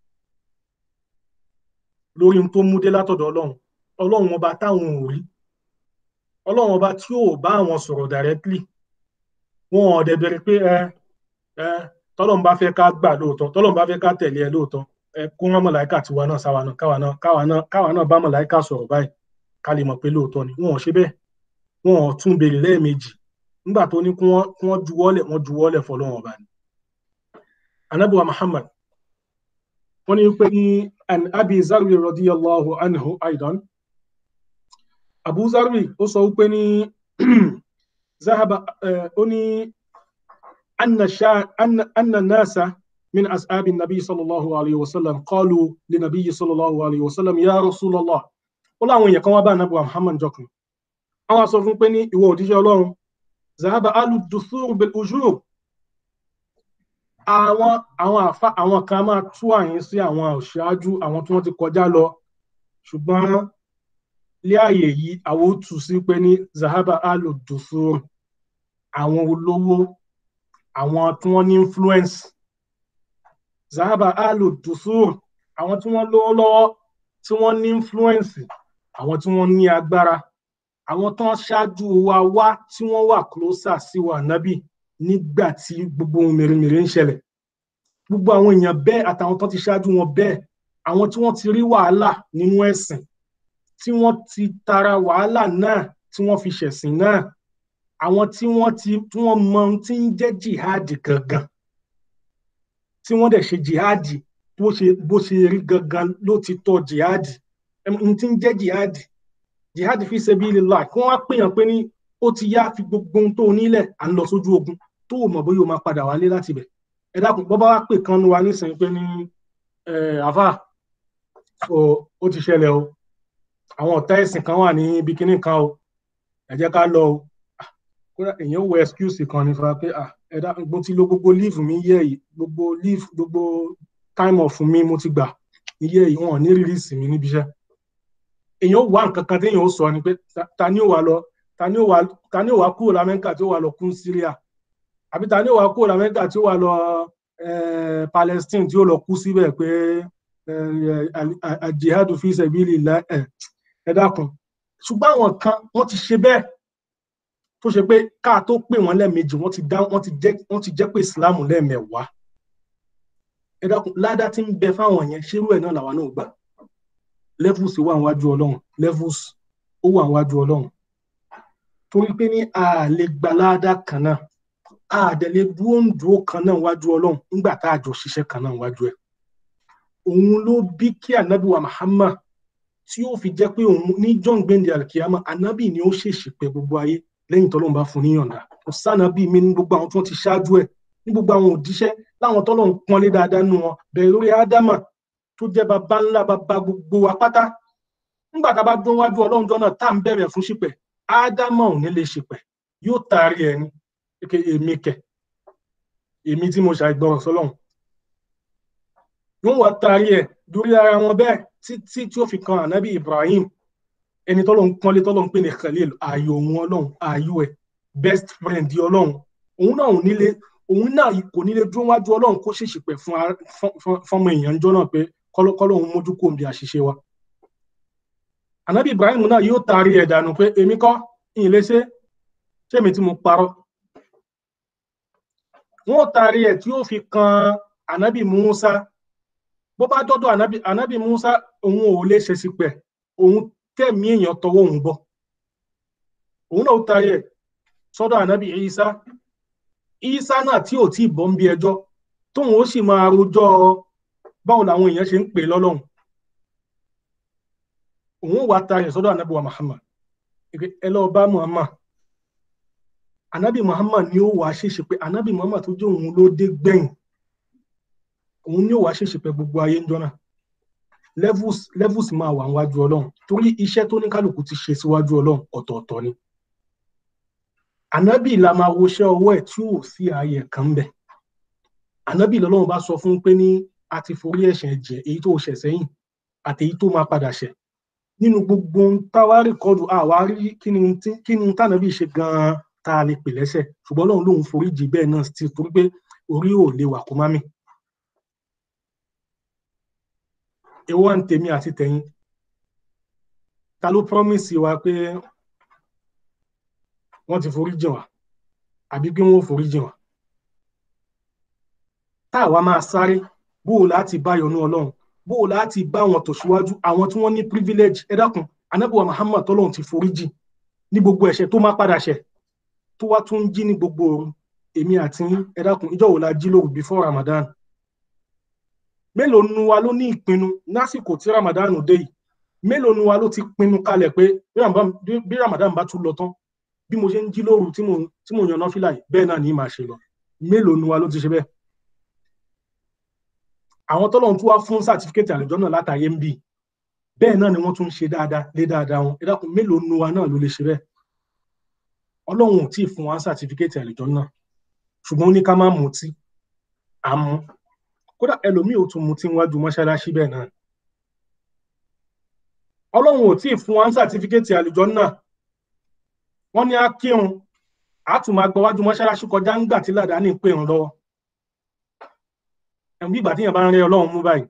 lórí ohun tó mú dé látọ̀dọ̀ Ọlọ́run Ọlọ́run ọba táwọn ò rí Ọlọ́run ọba tí ò bá àwọn sọ̀rọ̀ directly wọn ò dẹ̀ bẹ̀rẹ̀ pé ẹ ẹ tọ́lọ́n bá fẹ́ ká gbà lóòótọ́ tọ́lọ́n bá fẹ́ ká tẹ̀lé ẹ lóòótọ́ ẹ kó wọn mọ̀láìkà tiwa náà sáwa náà káwa náà káwa náà káwa náà bá mọ̀láìkà sọ̀rọ̀ báyìí ká lè mọ̀ pé lóòótọ́ ni wọn ò ṣe bẹ́ẹ̀ wọn ò tún béèrè lẹ́ẹ̀mejì nígbà tó ní kí wọ́n juwọ́lẹ̀ wọ́n juwọ́lẹ̀ fọlọ́wọn ọba ni. anabuwa Muhammad wọ́n ní pé ní an abi zarwi radiyallahu anhu aidan abu zarwi ó sọ wípé ní zahaba ó ní أن شا... أن أن الناس من أصحاب النبي صلى الله عليه وسلم قالوا للنبي صلى الله عليه وسلم يا رسول الله ولا وين يكون بقى نبي محمد جوكم àwọn á sọ fún pé ní ìwọ òjíṣẹ́ Ọlọ́run zahaba alu dusur bil ujur àwọn àwọn àfa àwọn kan máa tú àyín sí àwọn òṣáájú àwọn tí wọ́n ti kọjá lọ ṣùgbọ́n lé àyè yìí àwọn ó tù sí pé ní zahaba alu dusur àwọn olówó àwọn tí wọ́n ní influence zahaba alu dusur àwọn tí wọ́n lówó lọ́wọ́ tí wọ́n ní influence àwọn tí wọ́n ní agbára àwọn tó ń ṣáájú wa wá tí wọ́n wà closer sí wa nábì nígbà tí gbogbo ohun mèremère ń ṣẹlẹ̀ gbogbo àwọn èèyàn bẹ́ẹ̀ àtàwọn tó ti ṣáájú wọn bẹ́ẹ̀ àwọn tí wọ́n ti rí wàhálà nínú ẹ̀sìn tí wọ́n ti tara wàhálà náà tí wọ́n fi ṣẹ̀sìn náà àwọn tí wọ́n ti tí wọ́n mọ ohun tí ń jẹ́ jihadi gangan tí wọ́n dẹ̀ ṣe jihadi bó ṣe bó ṣe rí gangan ló ti tọ́ jihadi ohun tí ń jẹ́ jihadi jihadi fi sabilillah kí wọ́n á pèèyàn pé ní ó ti yá fi gbogbo ohun tó nílẹ̀ à ń lọ sójú ogun tó o mọ̀ bóyá o máa padà wálé láti bẹ̀ ẹ dákun bọ́ bá wá pè kan nu wa nísìnyí pé ní àfà ó ti ṣẹlẹ̀ o àwọn ọ̀tá ẹ̀sìn kan wà ní ibi kíní kan o ẹ jẹ́ ká lọ o kódà èèyàn wọ excuse kan ní fa pé ẹ dákun mo ti lo gbogbo leave mi yẹ yìí gbogbo leave gbogbo time off mi mo ti gbà iye yìí wọn ò ní release mi níbi iṣẹ́ èèyàn wà nǹkan kan téèyàn ó sọ ni pé ta ni ó wà lọ ta ni ó wà ta ni ó wà kúrò lamẹ́ríkà tí ó wà lọ kún Syria àbí ta ni ó wà kúrò lamẹ́ríkà tí ó wà lọ Palestine tí ó lọ kú síbẹ̀ pé jihadu fi sabilillah ẹ dákun ṣùgbọ́n àwọn kan wọ́n ti ṣe bẹ́ẹ̀ tó ṣe pé káà tó pè wọ́n lẹ́ẹ̀mejì wọ́n ti dá wọ́n ti jẹ́ wọ́n ti jẹ́ pé Islam lẹ́ẹ̀mẹ̀wàá ẹ dákun ládá tí ń bẹ fáwọn yẹn ṣerú ẹ̀ náà làwa náà gbà levels wà níwájú ọlọ́run levels ó wà níwájú ọlọ́run torí pé ní a lè gba ládá kan náà a dẹ̀ lè dúró ń dúró kan náà níwájú ọlọ́run nígbà tá a jọ ṣiṣẹ́ kan náà níwájú ẹ̀ òun ló bí kí anabi wa Muhammad tí ó fi jẹ́ pé òun ní john gbendi alkiyama anabi ni ó ṣèṣì pé gbogbo ayé lẹ́yìn tọ́lọ́run bá fún níyànda kò sànàbí mi ní gbogbo àwọn tí wọ́n ti ṣáájú ẹ̀ ní gbogbo àwọn òjíṣẹ́ láwọn tọ́lọ́run pọ́nlé dáadáa nù wọn bẹ̀rẹ̀ lórí ádámà tó jẹ́ baba ńlá baba gbogbo wa pátá nígbà tá a bá dún wájú ọlọ́run jọ náà tá à ń bẹ̀rẹ̀ fún ṣìpẹ̀ ádámà ò ní lè ṣìpẹ̀ yóò taari ẹ̀ ní eke èmi kẹ̀ èmi tí mo ṣàìgbọràn sọlọ́run yóò wá taari ẹ̀ dórí ara wọn bẹ́ẹ̀ títí tí ó fi kan ànábì Ibrahim ẹni tọ́lọ́run pọ́nlé tọ́lọ́run pè ní Khalil ààyò òun ọlọ́run ààyò ẹ̀ best friend ọlọ́run òun náà ò nílé òun náà kò nílé dúró wájú ọlọ́run kó ṣèṣì pẹ̀ fún fọmọ èèyàn jọ náà pé kọ́lọ́kọ́lọ́hún mójú kò ń bí àṣìṣe wa. ànábì Ibrahim náà yóò taari ẹ̀ dànù pé èmi kọ́ ìyìn lè ṣe ṣé èmi tí mo parọ́. wọ́n taari ẹ̀ tí yóò fi kan ànábì Musa bó bá dọ́dọ̀ ànábì ànábì Musa òun ò lè ṣe sí pẹ̀ òun tẹ̀mí èèyàn tọwọ́ òun bọ̀ òun náà taari ẹ̀ sọ́dọ̀ ànábì Isa Isa náà tí ò tí ì bọ́ ń bí ẹjọ́ tóun ó sì máa rojọ́ báwo làwọn èèyàn ṣe ń pè lọ́lọ́run òun wà ta ẹ̀ sọ́dọ̀ ànábì wa Muhammad ẹ lọ́ọ́ bá Muhammad ànábì Muhammad ni ó wàá ṣèṣe pé ànábì Muhammad tó jẹ́ òun ló dé gbẹ̀yìn òun ni ó wàá ṣèṣe pé gbogbo ayé ń jọ́nà levels levels máa wà níwájú ọlọ́run torí iṣẹ́ tó ní kálukú ti ṣe síwájú ọlọ́run ọ̀tọ̀ọ̀tọ̀ ni ànábì la máa woṣẹ́ ọwọ́ ẹ̀ tí ò sí ààyè kan bẹ̀ ànábì lọ́lọ́run bá sọ fún pé ní a ti forí ẹ̀ṣẹ̀ jẹ èyí tó ṣẹ̀ sẹ́yìn àti èyí tó máa padà ṣẹ̀ nínú gbogbo táwa rìkọ́dù àwa rí kí ni tànàbì ṣe gan-an tá a lè pè lẹ́ṣẹ̀ ṣùgbọ́n lọ́run lòun forí jì bẹ́ẹ̀ náà ti torí pé orí ò lè wà kó má mì. èwo à ń tèmi àti tẹ̀yìn ta ló promise wa pé wọ́n ti forí jìn wá àbí pé wọ́n ò forí jìn wá tá àwa máa sáré bó o láti bá yọ́nú Ọlọ́run bó o láti bá wọn tó síwájú àwọn tí wọ́n ní privilege ẹ dákun anábìwá Muhammad tọ́lọ́run ti forí jìn ní gbogbo ẹ̀ṣẹ̀ tó má padà ṣẹ̀ tó wá tún jí ní gbogbo òru èmi àti ẹ dákun ìjọ wo la jí lóru before Ramadan mélòó nu wa ló ní ìpinnu lásìkò tí Ramadan dé yìí mélòó nu wa ló ti pinnu kalẹ̀ pé bí Ramadan bá tún lọ tán bí mo ṣe ń jí lóru tí mo tí mo yàn náfìlà yìí bẹ́ẹ̀ náà ní màá ṣe lọ mélòó nu wa ló ti ṣe bẹ́ẹ̀ àwọn tọ́lọ́run tún wá fún sátífíkẹ́tì àlejò náà látàyé ń bì bẹ́ẹ̀ náà ni wọ́n tún ń ṣe dáadáa lé dáadáa wọn ẹ dákun mélòó nu wa náà ló lè ṣe bẹ́ẹ̀ ọlọ́run ò tí ì fún wa sátífíkẹ́tì àlùjọ náà ṣùgbọ́n ó ní ká má mutí à ń mu kódà ẹlòmíì ò tún mutí níwájú mọ́ṣáláṣí bẹ́ẹ̀ náà ọlọ́run ò tí ì fún wa sátífíkẹ́tì àlùjọ náà wọ́n ní á kírun á tún máa gbọ́wájú mọ́ṣáláṣí kọjá ńgbà tí làdáni pè ń lọ́wọ́ ẹ̀mí bí ìgbà tí yẹn bá ń rí ọlọ́run mú báyìí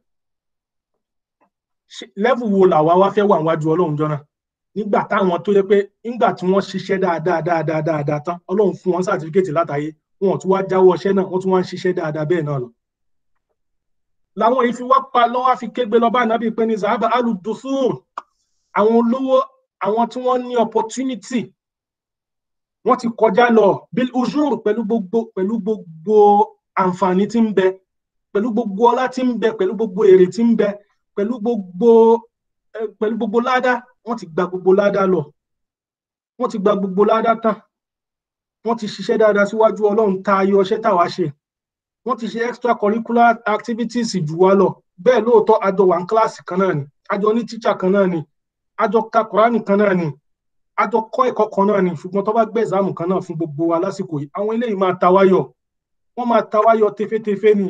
lẹ́vù wo làwa wá fẹ́ wà níwájú ọlọ́run jọ náà nígbà táwọn tó yẹ pé nígbà tí wọ́n ṣiṣẹ́ dáadáa dáadáa dáadáa tán ọlọ́run fún wọn sátífíkẹ́tì látàyé wọn ò tún wá jáwọ́ ọṣẹ́ náà wọ́n tún wá ń ṣiṣẹ́ dáadáa bẹ́ẹ̀ náà lọ. làwọn yìí fi wá pa lọ́wọ́ fi kégbe lọ́ba ànábì pé ní zahaba aludusur àwọn olówó àwọn tí wọ́n ní opportunity wọ́n ti kọjá lọ bil ujur pẹ̀lú gbogbo pẹ̀lú gbogbo àǹfààní tí ń bẹ pẹ̀lú gbogbo ọlá tí ń bẹ pẹ̀lú gbogbo èrè tí ń bẹ pẹ̀lú gbogbo pẹ̀lú gbogbo ládá wọ́n ti gba gbogbo ládá lọ wọ́n ti gba gbogbo ládá tán wọ́n ti ṣiṣẹ́ dáadáa síwájú ọlọ́run ta ayọ̀ ọṣẹ́ táwa ṣe wọ́n ti ṣe extra curricular activities jù wá lọ bẹ́ẹ̀ lóòótọ́ àjọ wà ní kíláàsì kan náà ni àjọ ní tíṣà kan náà ni àjọ ka kùránì kan náà ni àjọ kọ́ ẹ̀kọ́ kan náà ni ṣùgbọ́n tó bá gbé ẹ̀sáàmù kan náà fún gbogbo wa lásìkò yìí àwọn eléyìí máa ta wáyọ̀ wọ́n máa ta wáyọ̀ tefetefe ni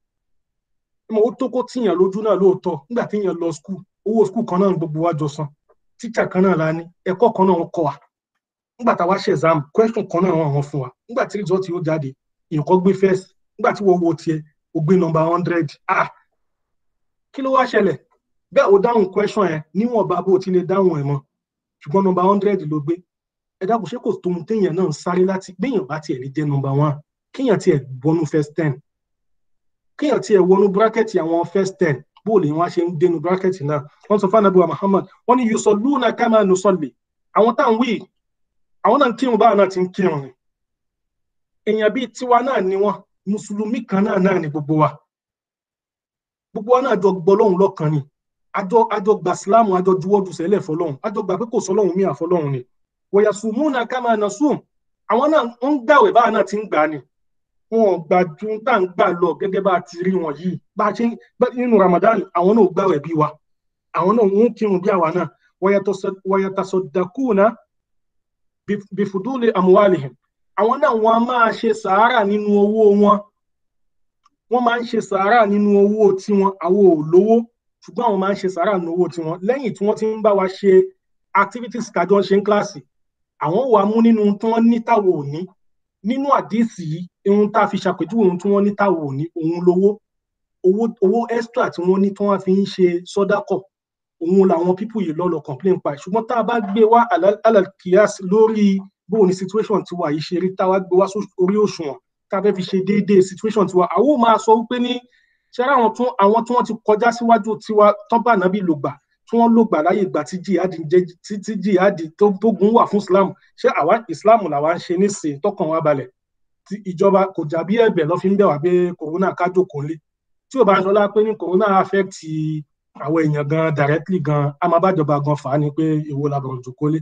mo ó tó kó tíyàn lójú náà lóòótọ́ nígbà tíyàn lọ skul owó skul kan náà gbogbo wa jọ san tíṣà kan náà la ní ẹ̀kọ́ kan náà wọ́n kọ́ wa nígbà tá a wá ṣe exam question kan náà wọ́n hàn fún wa nígbà tí result yóò jáde nǹkan gbé first nígbà tí wọ́n wo tiẹ̀ o gbé number hundred ah kí ló wá ṣẹlẹ̀ bẹ́ẹ̀ o dáhùn question yẹn níwọ̀n bá bó o ti lè dáhùn ẹ̀ mọ́ ṣùgbọ́n number hundred ló gbé ẹ dákun ṣé kò tóun téèyàn náà ń sáré láti gbéyàn bá tiẹ̀ lè jẹ́ number one kéèyàn tiẹ̀ wọnú first ten kéèyàn tiẹ̀ wọnú bracket àwọn first ten bóòlù yẹn wá ṣe ń dénú bracket náà wọ́n sọ fún anabiwa Muhammad wọ́n ní yusalluna kama nusalli àwọn táwọn wí àwọn náà ń kírun báwọn náà ti ń kírun ni èèyàn bíi tiwa náà ni wọn mùsùlùmí kan náà náà ni gbogbo wa gbogbo wa náà jọ gbọ́ lọ́hùn lọ́kàn ni àjọ àjọ gbà sílámù àjọ juwọ́jú sẹ́lẹ̀ fọlọ́hùn àjọ gbà pé kò sọlọ́hùn mí àfọlọ́hùn ni wọ̀yà sùmúnà kama nasum àwọn náà ń gbàwẹ̀ báwọn náà ti ń gbà ni wọn ò gbà ju tá à ń gbà lọ gẹ́gẹ́ bá a ti rí wọn yìí bá a ṣe nínú Ramadan àwọn náà ò gbàwẹ̀ bí wa àwọn náà ń kírun bí àwa náà wọ̀yà tasaddaquna bifuduli amuwalihim àwọn náà wọn a máa ṣe sàárà nínú owó wọn wọn máa ń ṣe sàárà nínú owó tiwọn àwọn ò lówó ṣùgbọ́n àwọn máa ń ṣe sàárà nínú owó tiwọn lẹ́yìn tí wọ́n ti ń bá wa ṣe activities tàjọ ṣe ń kíláàsì àwọn wà mú nínú tí wọ́n ní táwọn ò ní nínú àdíìsì yìí ohun tá a fi ṣàpèjúwe ohun tí wọ́n ní táwọn ò ní òun lówó owó owó extra tí wọ́n ní tí wọ́n fi ń ṣe sọ́dákọ̀ òun làwọn pípù yìí lọ́lọ́ complain pa ṣùgbọ́n tá a bá gbé wá alalkiyas lórí bó ni situation tiwa yìí ṣe rí tá a wá gbé wá orí òṣùwọ̀n tá a fẹ́ fi ṣe déédéé situation tiwa àwọn ò máa sọ wípé ní ṣẹ́rẹ́ àwọn tún àwọn tí wọ́n ti kọjá síwájú tiwa tán bá nàbí lò gbà tí wọ́n lò gbà láyè ìgbà tí jihadi jẹ́ tí jihadi tó gun wà fún islam ṣé àwa islam làwa ń ṣe nísìn tọkàn wa balẹ̀ tí ìjọba kò jà bí ẹ̀bẹ̀ lọ fi ń bẹ̀ wá pé corona kájò kò lé tí ò bá ń sọlá pé ní corona affect àwọn èèyàn gan directly gan a máa bájọba gan fà á ni pé èwo làbọ̀rọ̀ jù kólé.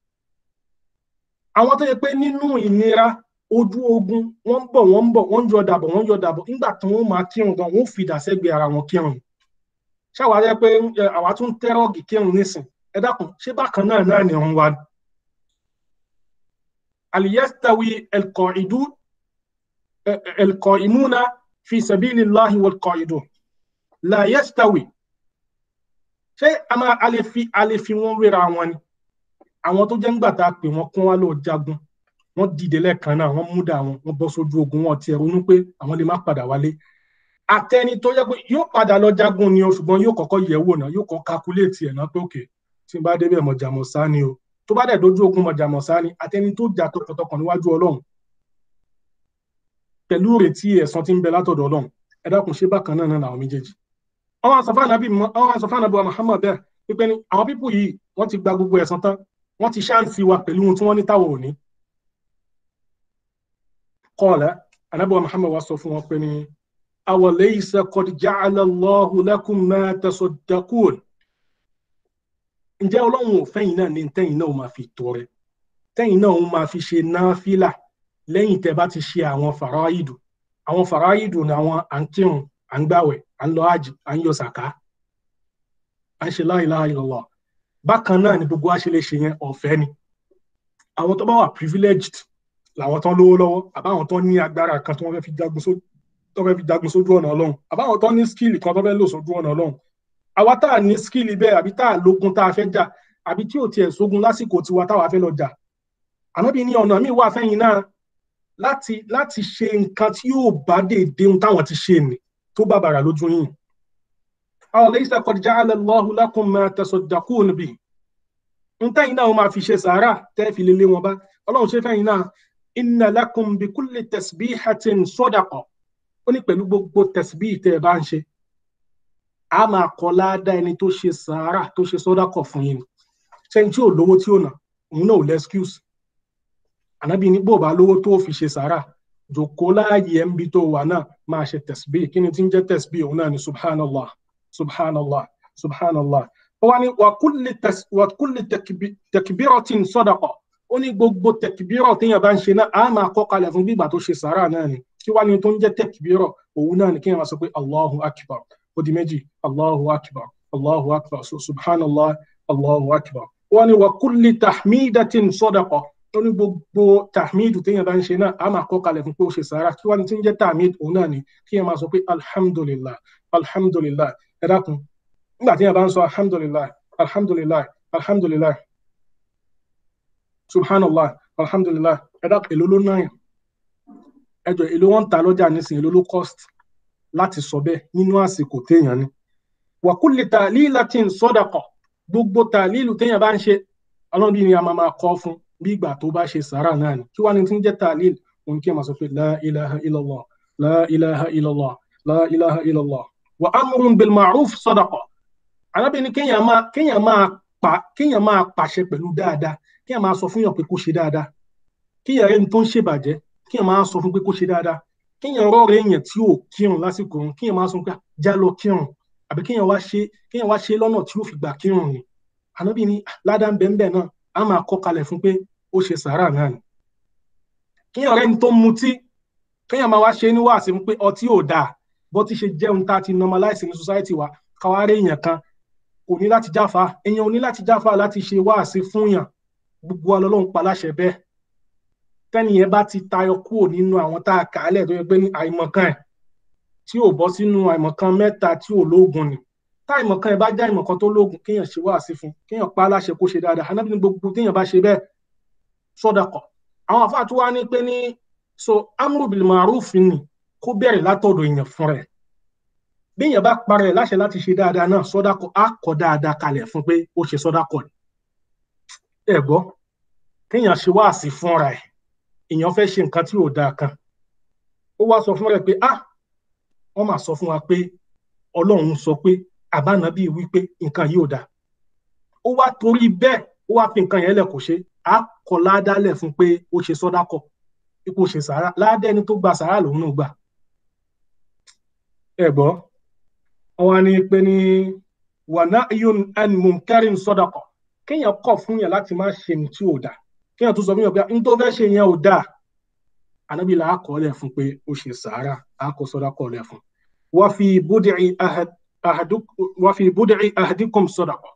àwọn tó yẹ pé nínú ìnira ojú ogun wọ́n ń bọ̀ wọ́n ń bọ̀ wọ́n ń yọ dàbọ̀ wọ́n ń yọ dàbọ̀ nígbà tí wọ́n máa kírun gan wọ́n fìdá sẹ́gbẹ̀ẹ́ ara wọn kírun. ṣáwa rẹ pé àwa tún tẹ́rọ̀gì kírun nísìn ẹ dákun ṣé bákan náà náà ni òun wa. aliyastawi alqa'idun alqa'imuna fi sabilillahi walqa'idun la yastawi ṣé a máa a lè fi a lè fi wọn wéra wọn ni àwọn tó jẹ́ ńgbà tá a pè wọ́n kún wá lọ jagun wọ́n dìde lẹ́ẹ̀kan náà wọ́n múdà wọn wọ́n bọ́ sójú ogun wọn tiẹ̀ ronú pé àwọn lè má padà wálé àtẹni tó yẹ pé yóò padà lọ jagun ni o ṣùgbọ́n yóò kọ́kọ́ yẹ̀ wò náà yóò kọ́ kakuléètì ẹ̀ náà pé òkè tí n bá débẹ̀ mọ̀jàmọ̀ sá ni o tó bá dẹ̀ dojú ogun mọ̀jàmọ̀ sá ni àtẹni tó jà tọkàntọkàn níwájú ọlọ́run pẹ̀lú ìrètí ẹ̀san tí ń bẹ látọ̀dọ̀ ọlọ́run ẹ dákun ṣé bákan náà náà làwọn méjèèjì àwọn asọ̀fáànàbí àwọn asọ̀fáànàbí Muhammad bẹ́ẹ̀ wípé ní àwọn pípù yìí wọ́n ti gba gbogbo ẹ̀san tán wọ́n ti ṣáǹsì wa pẹ̀lú ohun tí wọ́n ní táwọn ò ní. qala anábọ̀ Muhammad wa sọ fún wọn pé ní awalaysa qad ja'ala Allahu lakum ma tasaddaqun. ǹjẹ́ ọlọ́run ò fẹ́yìn náà ní tẹ́yìn náà ó máa fi tọrẹ tẹ́yìn náà ó máa fi ṣe náfìlà lẹ́yìn tẹ́ bá ti ṣe àwọn fàráìdù àwọn fàráìdù ni àwọn àǹkírun àǹgbàwẹ̀ à ń lọ hajj à ń yọ sàká à ń ṣe la ilaha illallah bákan náà ni gbogbo wa ṣe lè ṣe yẹn ọ̀fẹ́ ni àwọn tó bá wà privileged làwọn tán lówó lọ́wọ́ àbáwọn tán ní agbára kan tí wọ́n fẹ́ fi jagun sójú tó fẹ́ fi jagun sójú ọ̀nà ọlọ́run àbáwọn tán ní skill kan tó fẹ́ lò sójú ọ̀nà ọlọ́run àwa tá à ní skill bẹ́ẹ̀ àbí tá à lógun tá a fẹ́ jà àbí tí ò tiẹ̀ sógun lásìkò tiwa táwa fẹ́ lọ jà ànábì ní ọ̀nà míì wà fẹ́yìn náà láti láti ṣe nǹkan tí yóò bá déédéé ohun táwọn ti ṣe nì tó bá bàrà lójú yìí. àwọn laysa qad ja'ala Allahu lakum ma tasaddaqun bi ń tẹ́yìn náà wọ́n máa fi ṣe sàárà tẹ́ fi lélẹ̀ wọn bá ọlọ́run ṣe fẹ́yìn náà inna lakum bi kulli tasbihatin sadaqa ó ní pẹ̀lú gbogbo tasbih tẹ́ ẹ bá ń ṣe a máa kọ́ láàdá ẹni tó ṣe sàárà tó ṣe sadaqa fún yín sẹ́yìn tí ò lówó tí ò nà òun náà ò lẹ́skúùsì ànábì ní bó bá lówó tó fi ṣe sàárà jòkó láàyè ẹ̀ ń bi tó wà náà máa ṣe tasbih kí ni tí ń jẹ́ tasbih òun náà ni subhanallah subhanallah subhanallah ó wá ní wa kulli takbiratin sadaqa ó ní gbogbo takbirọ̀ téèyàn bá ń ṣe náà á máa kọ́ kalẹ̀ fún gbígbà tó ṣe sàárà náà ni kí wá ní tó ń jẹ́ takbirọ̀ òun náà ni kéèyàn máa sọ pé allahu akbar ó di méjì allahu akbar allahu akbar subhanallah allahu akbar ó wá ní wa kulli tahmidatin sadaqa ó ní gbogbo tahmid téèyàn bá ń ṣe náà á máa kọ́ kalẹ̀ fún pé ó ṣe sàárà kí wá ní tí ń jẹ́ tahmid òun náà ni kéèyàn máa sọ pé alhamdulillah alhamdulillah ẹ dákun nígbà tí yẹn bá ń sọ alhamdulillah alhamdulillah alhamdulillah subhanallah alhamdulillah ẹ̀dá èlò ló náà ẹjọ èlò wọn ń ta lọ́jà nísìnyí èlò ló cost láti sọ bẹ́ẹ̀ nínú àsìkò téèyàn ni wa kulli ta'lilatin sadaqa gbogbo tàlílù téèyàn bá ń ṣe ọlọ́run ni a máa máa kọ́ fún bí ìgbà tó bá ṣe sàárà náà ni kí wàá ní tí ń jẹ́ tàlílù òun kí ẹ máa sọ pé la ilaha illallah la ilaha illallah la ilaha illallah wa amrun bil ma'ruf sadaqa arábìnrin kéèyàn máa kéèyàn máa pa kéèyàn máa pàṣẹ pẹ̀lú dáadáa kéèyàn máa sọ fún yàn pé kó ṣe dáadáa kéèyàn rẹni tó ń ṣèbàjẹ́ kéèyàn máa sọ fún pé kó ṣe dáadáa kéèyàn rọrẹ èèyàn tí ò kírun lásìkò òun kéèyàn máa sọ pé já lọ kírun àbí kéèyàn wá ṣe kéèyàn wá ṣe lọ́nà tí ó fi gbà kírun ni arábìnrin ládàá ń bẹ ń bẹ náà á máa kọ́ kalẹ̀ fún pé ó ṣe sàárà náà ni kéèyàn rẹni tó ń mutí kéèyàn máa wá ṣe ní wàásù pé ọtí ò dáa bó ti ṣe jẹun tá a ti normalize ní society wa káwárẹ èèyàn kan kò ní láti jáfa èèyàn ò ní láti jáfa láti ṣe wáàsí fún yàn gbogbo ọlọ́run pa láṣẹ bẹ́ẹ̀ tẹ́nìyẹn bá ti tayọ kúrò nínú àwọn tá a kà á lẹ̀ tó yẹ pé ní àìmọ̀kan ẹ̀ tí ò bọ́ sínú àìmọ̀kan mẹ́ta tí ò lóògùn ni tá àìmọ̀kan ẹ̀ bá já àìmọ̀kan tó lóògùn kéèyàn ṣe wáàsí fún kéèyàn pa láṣẹ kó ṣe dáadáa anábì ní gbogbo téèyàn bá ṣe bẹ́ẹ̀ sọ́dọ̀kọ̀ àwọn àfáà tó wá ní pé ní so amru bil ma'ruf ni kó bẹ̀rẹ̀ látọ̀dọ̀ èèyàn fún rẹ̀ bí èèyàn bá parẹ́ láṣẹ láti ṣe dáadáa náà sọ́dákọ̀ á kọ́ dáadáa kalẹ̀ fún pé ó ṣe sọ́dákọ̀ ni. ẹ gbọ́ kéèyàn ṣe wáàsí fúnra ẹ̀ èèyàn fẹ́ ṣe nǹkan tí ò dáa kan ó wá sọ fún rẹ̀ pé ah wọ́n máa sọ fún wa pé ọlọ́run sọ pé àbánábì wípé nǹkan yìí ò dáa ó wá torí bẹ́ẹ̀ ó wá fi nǹkan yẹn lẹ̀ kó ṣe á kọ́ ládàálẹ̀ fún pé ó ṣe sọ́dákọ̀ ipò ṣe sàárà ládàá ẹni tó gba sàárà lòun náà gbà ẹ gbọ́ wọ́n ní pé ní wàná iyun an munkarin sadaqa kéèyàn kọ̀ fún yàn láti má ṣe ní tí ò dáa kéèyàn tó sọ fún yàn pé n tó fẹ́ ṣe yẹn ò dáa ànábì là á kọ́ lẹ̀ fún pé ó ṣe sàárà á kọ́ sadaqa lẹ̀ fún wa fi bud'i wa fi bud'i ahadikum sadaqa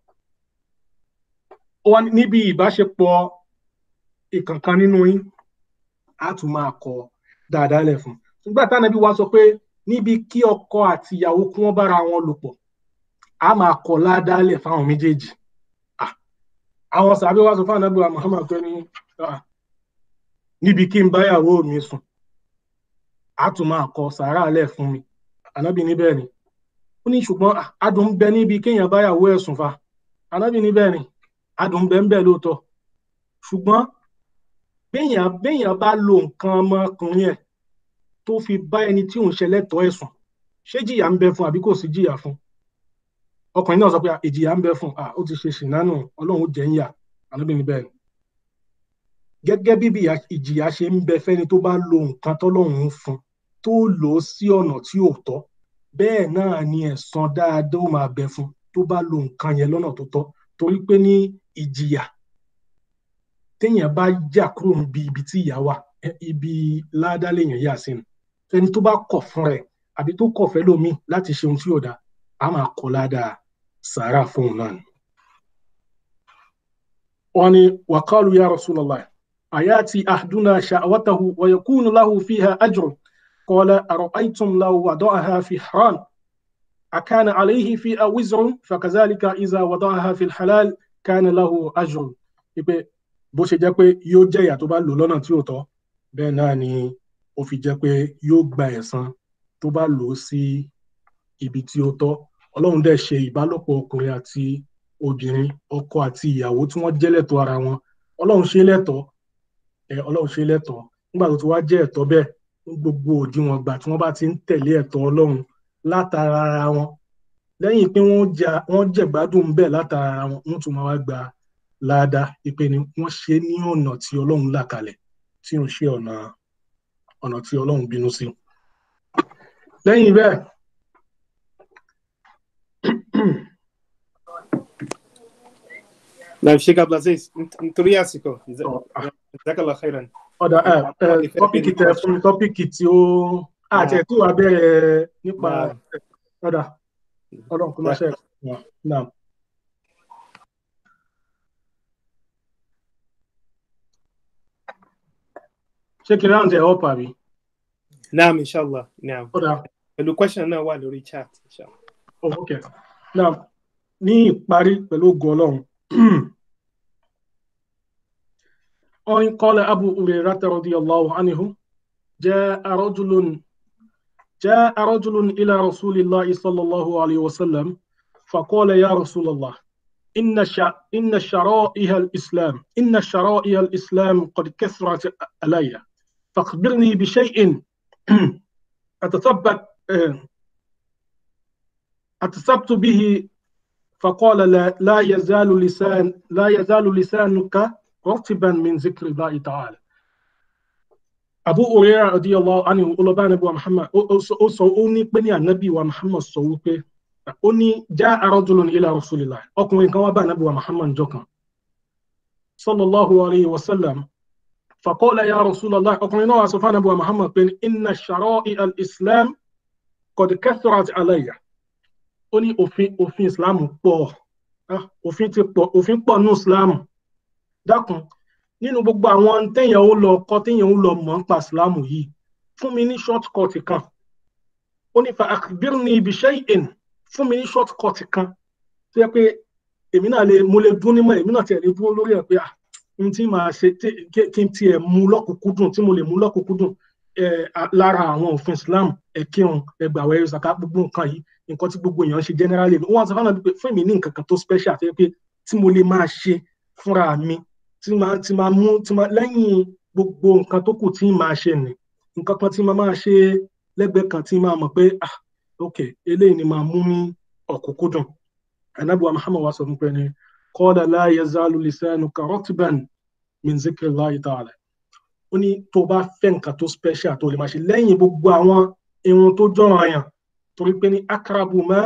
wọ́n níbi ìbáṣepọ̀ ìkankan nínú yín á tún máa kọ dáadáa lẹ̀ fún nígbà táwọn ẹbí wa sọ pé níbi kí ọkọ àti ìyàwó kí wọ́n bára wọn lò pọ̀ a máa kọ ládàálẹ̀ fáwọn méjèèjì àwọn sàbí wa sọ fún ànábì wa Muhammad pé ní níbi kí n báyàwó mi sùn a tún máa kọ sàárà lẹ̀ fún mi ànábì níbẹ̀ ni ó ní ṣùgbọ́n adùn ń bẹ níbi kéèyàn báyàwó ẹ̀ sùn fa ànábì níbẹ̀ ni adùn ń bẹ ń bẹ lóòótọ́ ṣùgbọ́n béèyàn béèyàn bá lo nǹkan ọmọkùnrin ẹ̀ tó fi bá ẹni tí òun ṣẹlẹ́tọ̀ọ́ ẹ̀sùn ṣé jìyà ń bẹ fún àbí kò sí jìyà fún ọkùnrin náà sọ pé ìjìyà ń bẹ fún à ó ti ṣe ṣìnánù ọlọ́run jẹ́ ń yà ànábìnrin bẹ́ẹ̀ ni gẹ́gẹ́ bí ìjìyà ṣe ń bẹ fẹ́ni tó bá lo nǹkan tọ́lọ́run ń fún tó lò ó sí ọ̀nà tí ò tọ́ bẹ́ẹ̀ náà ni ẹ̀san dáadáa ó máa bẹ fún tó bá lo nǹkan yẹn lọ́nà tó tọ́ torí pé ní ìjìyà téèyàn bá jà kúrò níbi ibi tí ìyà wà ibi ládàá lèèyàn yà sínú ẹni tó bá kọ̀ fún rẹ̀ àbí tó kọ̀ fẹ́ lómi láti ṣe ohun tí ò dáa a máa kọ̀ ládàá sàárà fóun náà ni. wọ́n ní wàkàlù ya Rasulullah أياتي أحدنا شهوته ويكون له فيها أجر قال أرأيتم لو وضعها في حرام أكان عليه فيها وزر فكذلك إذا وضعها في الحلال كان له أجر ipe bó ṣe jẹ́ pé yóò jẹ́ ìyà tó bá lò lọ́nà tí ò tọ́ bẹ́ẹ̀ náà ni ó fi jẹ́ pé yóò gba ẹ̀san tó bá lò ó sí ibi tí ó tọ́ ọlọ́run dẹ̀ ṣe ìbálòpọ̀ ọkùnrin àti obìnrin ọkọ àti ìyàwó tí wọ́n jẹ́ lẹ́tọ̀ọ́ ara wọn ọlọ́run ṣe lẹ́tọ̀ọ́ ẹ ọlọ́run ṣe lẹ́tọ̀ọ́ nígbà tó ti wá jẹ́ ẹ̀tọ́ bẹ́ẹ̀ ní gbogbo òdiwọ̀n gbà tí wọ́n bá ti ń tẹ̀lé ẹ̀tọ́ ọlọ́run látara ara wọn lẹ́yìn pé wọ́n jẹ̀gbádùn bẹ́ẹ̀ látara ara wọn wọ́n tún máa wá gba láàdá ìpè ni wọ́n ṣe ní ọ̀nà tí ọlọ́run là kalẹ̀ tí ò ń ṣe ọ̀nà ọ̀nà tí ọlọ́run bínú sí. lẹ́yìn bẹ́ẹ̀ Naam Sheikh Abdulaziz nítorí àsìkò jazakallah khairan. ọ̀dà tọ́pìkì tẹ fún mi tọ́pìkì tí ó àti ẹ̀ tí wàá bẹ̀rẹ̀ nípa ọ̀dà ọlọ́run kò má ṣe ẹ̀ náà. ṣé kí n ráǹtì ẹ̀ ọ́pà mi. naam inshallah naam. ọ̀dà pẹ̀lú question náà wà lórí chat inshallah. oh ok now ní ìparí pẹ̀lú ògùn ọlọ́run وإن قال أبو هريرة رضي الله عنه جاء رجل جاء رجل إلى رسول الله صلى الله عليه وسلم فقال يا رسول الله إن شع... إن شرائع الإسلام إن شرائع الإسلام قد كثرت علي فأخبرني بشيء أتثبت أتثبت به فقال لا, لا يزال لسان لا يزال لسانك رطبا من ذكر الله تعالى Abu Hurairah radiyallahu anhu olọba anabi wa Muhammad ó sọ ó ní pé ní anabi wa Muhammad sọ wípé ó ní jaa rajulun ila rasulillah ọkùnrin kan wá bá anabi wa Muhammad jọ kan sallallahu alayhi wa sallam faqala ya rasulallah ọkùnrin náà wá sọ fún anabi wa Muhammad pé inna shara'i al-islam qad kathurat alayya ó ní òfin òfin islam pọ̀ òfin ti pọ̀ òfin pọ̀ ní islam dákun nínú gbogbo àwọn téèyàn ó lọ kọ́ téèyàn ó lọ mọ̀ nípa islam yìí fún mi ní short cut kan ó ní fa akhbirni bi shay'in fún mi ní short cut kan tó yẹ pé èmi náà lè mo lè dún nímọ̀ èmi náà tiẹ̀ lè dúró lórí ẹ̀ pé ah n tí màá ṣe kí n tiẹ̀ mú lọ́kùnkúndùn tí mo lè mú lọ́kùnkúndùn lára àwọn òfin islam ẹ̀kírun ẹgbàwẹ̀ ṣàkà gbogbo nǹkan yìí nǹkan tí gbogbo èèyàn ṣe generally wọn sọ fún mi fún mi ní nǹkan kan tó special tó yẹ pé tí mo lè máa ṣe fúnra mi tí máa tí máa mú tí máa lẹ́yìn gbogbo nǹkan tó kù tí máa ṣe nì nǹkan kan tí máa máa ṣe lẹ́gbẹ̀ẹ́ kan tí máa mọ̀ pé ah ok eléyìí ni máa mú ní ọ̀kúnkúndùn anabiwa muhammad wa sọ fún pé ní qala la yazalu lisanuka ratban min zikrillahi ta'ala ó ní tó bá fẹ́ nǹkan tó special tó lè máa ṣe lẹ́yìn gbogbo àwọn irun tó jọ̀ràn àyàn torí pé ní akrabu ma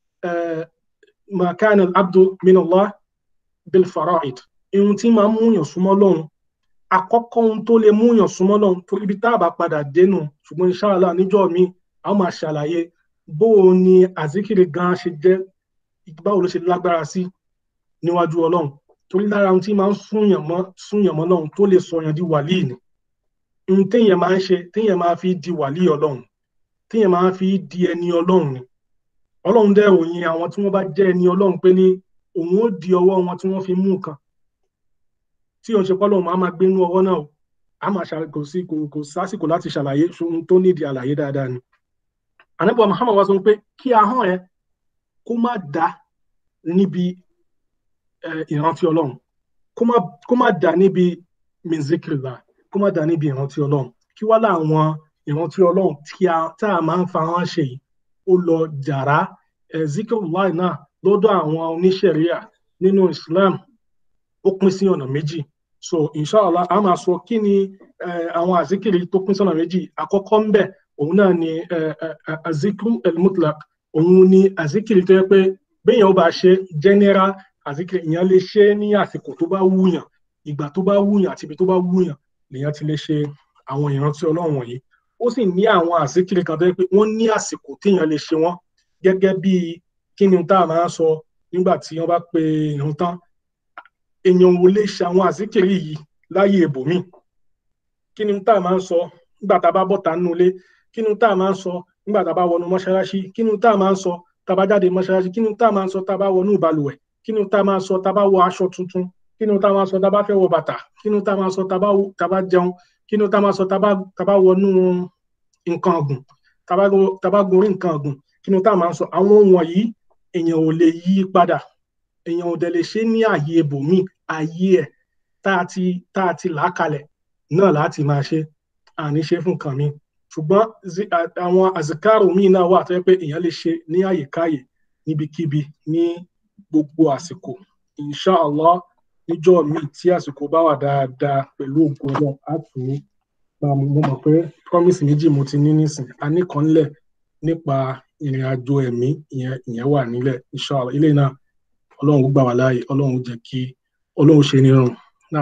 ma kana al-abdu min Allah bil fara'id irun tí máa ń múyàn súnmọ́ lọ́hùn àkọ́kọ́ ohun tó lè múyàn súnmọ́ lọ́hùn torí ibi tá a bá padà dénú ṣùgbọ́n inshallah níjọ́ mi a máa ṣàlàyé bó o ní àzíkiri gan ṣe jẹ́ báwo ló ṣe lágbára sí níwájú ọlọ́run torí lára ohun tí máa ń súnyàn mọ́ súnyàn mọ́ lọ́hùn tó lè sọyàn di wàlíì ni ohun téèyàn máa ń ṣe téèyàn máa fi di wàlíì ọlọ́run téèyàn máa fi di ẹni ọlọ́run ni ọlọ́run dẹ̀ ròyìn àwọn tí wọ́n bá jẹ́ ẹni ọlọ́run pé ní òun ó di ọwọ́ wọn tí wọ́n fi mú nǹkan tí òun ṣe pọ́ lọ́run máa máa gbé inú ọwọ́ náà o a máa ṣàlàyé kò sí kò sásìkò láti ṣàlàyé ohun tó nídìí àlàyé dáadáa ni ànábì Muhammad wá sọ pé kí ahọ́n ẹ kó má dá níbi ìrántí ọlọ́run kó má dá níbi mizikirila kó má dá níbi ìrántí ọlọ́run kí wá láwọn ìrántí ọlọ́run tá a máa ń fa wọn ṣe yìí ó lọ jàrá zikirullah náà lọ́dọ̀ àwọn oníṣẹ̀ríà nínú Islam ó pín sí ọ̀nà méjì so inshallah a máa sọ kí ni àwọn àzíkiri tó pín sọ́nà méjì àkọ́kọ́ ń bẹ̀ òun náà ni azikru elmutlak òun ni azikiri tó yẹ pé béèyàn ó bá ṣe general azikiri ìyẹn lè ṣe ní àsìkò tó bá wúyàn ìgbà tó bá wúyàn àti ibi tó bá wúyàn lèyàn ti lè ṣe àwọn ìrántí ọlọ́run wọ̀nyí ó sì ní àwọn àzíkiri kan tó yẹ pé wọ́n ní àsìkò téèyàn lè ṣe wọ́n gẹ́gẹ́ bí kí ni tá a máa sọ nígbà tí wọ́n bá pe ìrun tán èèyàn ò lè ṣe àwọn àzíkiri yìí láyé ibòmíì kí ni tá a máa ń sọ nígbà tá a bá bọ́ta nínú ilé kí ni tá a máa ń sọ nígbà tá a bá wọnú mọ́ṣáláṣí kí ni tá a máa ń sọ tá a bá jáde mọ́ṣáláṣí kí ni tá a máa ń sọ tá a bá wọnú ìbalùwẹ̀ kí ni tá a máa ń sọ tá a bá wọ aṣọ tuntun kí ni tá a máa ń sọ tá a bá fẹ́ wọ bàtà kí ni tá a máa ń sọ tá a bá tá a bá jẹun kí ni tá a máa ń sọ tá a bá tá a bá wọnú nǹkan ọ̀gùn tá a bá tá a bá gorí nǹkan ọ̀gùn kí ni tá a máa ń sọ àwọn ohun wọ̀nyí èèyàn ò lè yí padà èèyàn ò dẹ̀ lè ṣe ní ààyè ibòmíì ààyè ẹ̀ tá a ti tá a ti là á kalẹ̀ náà láti máa ṣe àní ṣe fún nǹkan mi ṣùgbọ́n àwọn àzìkárò míì náà wà tó yẹ pé èèyàn lè ṣe ní àyèkáyè níbikíbi ní gbogbo àsìkò inshallah níjọ́ míì tí àsìkò bá wà dáadáa pẹ̀lú ògùn náà á tù ú mo mọ̀ pé promise méjì mo ti ní nísìn a ní kan lẹ̀ nípa ìrìn àjò ẹ̀mí ìyẹn ìyẹn wà nílẹ̀ inshallah ilé náà ọlọ́run gbà wá láàyè ọlọ́run jẹ́ kí ọlọ́run ṣe ní rọrùn náà.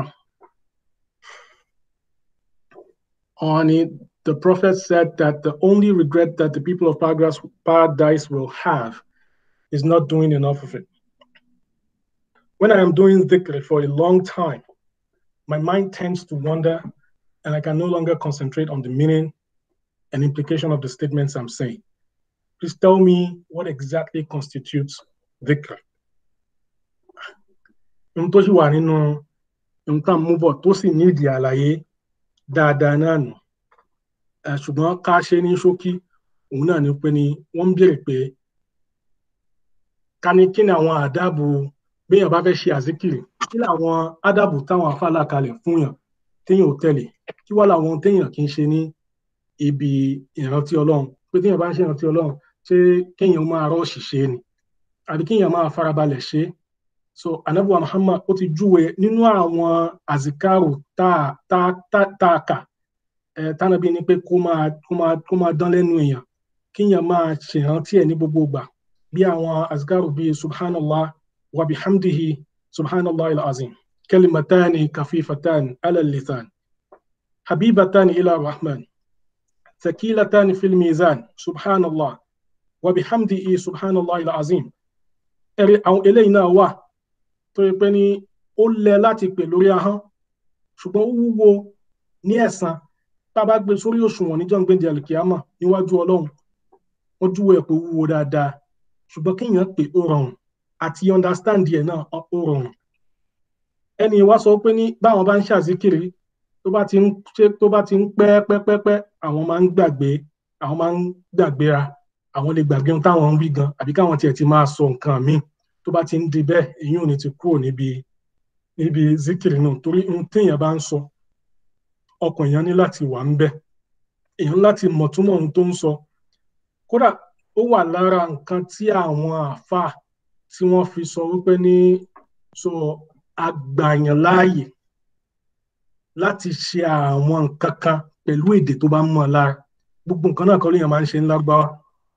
on it, the prophet said that the only regret that the people of paradise will have is not doing enough of it. When I am doing dhikr for a long time, my mind tends to wander and I can no longer concentrate on the meaning and implication of the statements I'm saying. Please tell me what exactly constitutes dhikr. Ohun tó sì wà nínú nǹkan mú bọ̀ tó sì nídìí àlàyé dáadáa náà nù ṣùgbọ́n ká ṣe ní ṣókí òun náà ni pé ni wọ́n ń béèrè pé ká ní kí ni àwọn àdábù béèyàn bá fẹ́ ṣe àzíkìrì kí làwọn àdábù táwọn afálà kalẹ̀ fún yàn téèyàn ò tẹ̀lé kí wá làwọn téèyàn kì í ṣe ní ibi ìrántí ọlọ́run pé téèyàn bá ń ṣe ìrántí ọlọ́run ṣé kéèyàn máa rọ́ọ̀ṣì ṣe ni àbí kéèyàn máa farabalẹ̀ ṣe so anabuwa muhammad ó ti júwe nínú àwọn àzìkárò tá tá tá tá a kà ẹ tánàbí ni pé kó máa kó máa kó máa dán lẹ́nu èèyàn kéèyàn máa ṣèrántí ẹ̀ ní gbogbo ìgbà bí àwọn àzìkárò bíi subhanallah wa bihamdihi subhanallah al-azim kalimatani kafifatani ala lisan habibatani ila rahman ثقيلتان في الميزان سبحان الله وبحمده سبحان الله العظيم ẹ̀rí àwọn eléyìí náà wà tó yẹ pé ní ó lẹ láti pè lórí ahọ́n ṣùgbọ́n ó wúwo ní ẹ̀san tá a bá gbé sórí òṣùwọ̀n níjọ́ gbèǹdé àlùkìyámà níwájú ọlọ́run wọ́n júwe ẹ̀ pé ó wúwo dáadáa ṣùgbọ́n kéèyàn pé ó rọrùn àti understand ẹ̀ náà ó rọrùn ẹni wá sọ pé ní báwọn bá ń ṣàzíkiri tó bá ti ń ṣe tó bá ti ń pẹ́ pẹ́pẹ́pẹ́ àwọn máa ń gbàgbé àwọn máa ń gbàgbéra àwọn lè gbàgbé ohun táwọn ń wí gan àbí káwọn tiẹ̀ ti máa sọ nǹkan míì tó bá ti ń di bẹ́ẹ̀ èyí ò ní ti kúrò níbi níbi zikiri náà torí ohun téèyàn bá ń sọ ọkàn èèyàn ní láti wà ń bẹ̀ èèyàn láti mọ̀ túmọ̀ ohun tó ń sọ kódà ó wà lára nǹkan tí àwọn àáfàá tí wọ́n fi sọ wípé ní sọ àgbàyàn láàyè láti ṣe àwọn nǹkan kan pẹ̀lú èdè tó bá mọ̀ lára gbogbo nǹkan náà kọ́ lèèyàn máa ń ṣe ní lárúbáwá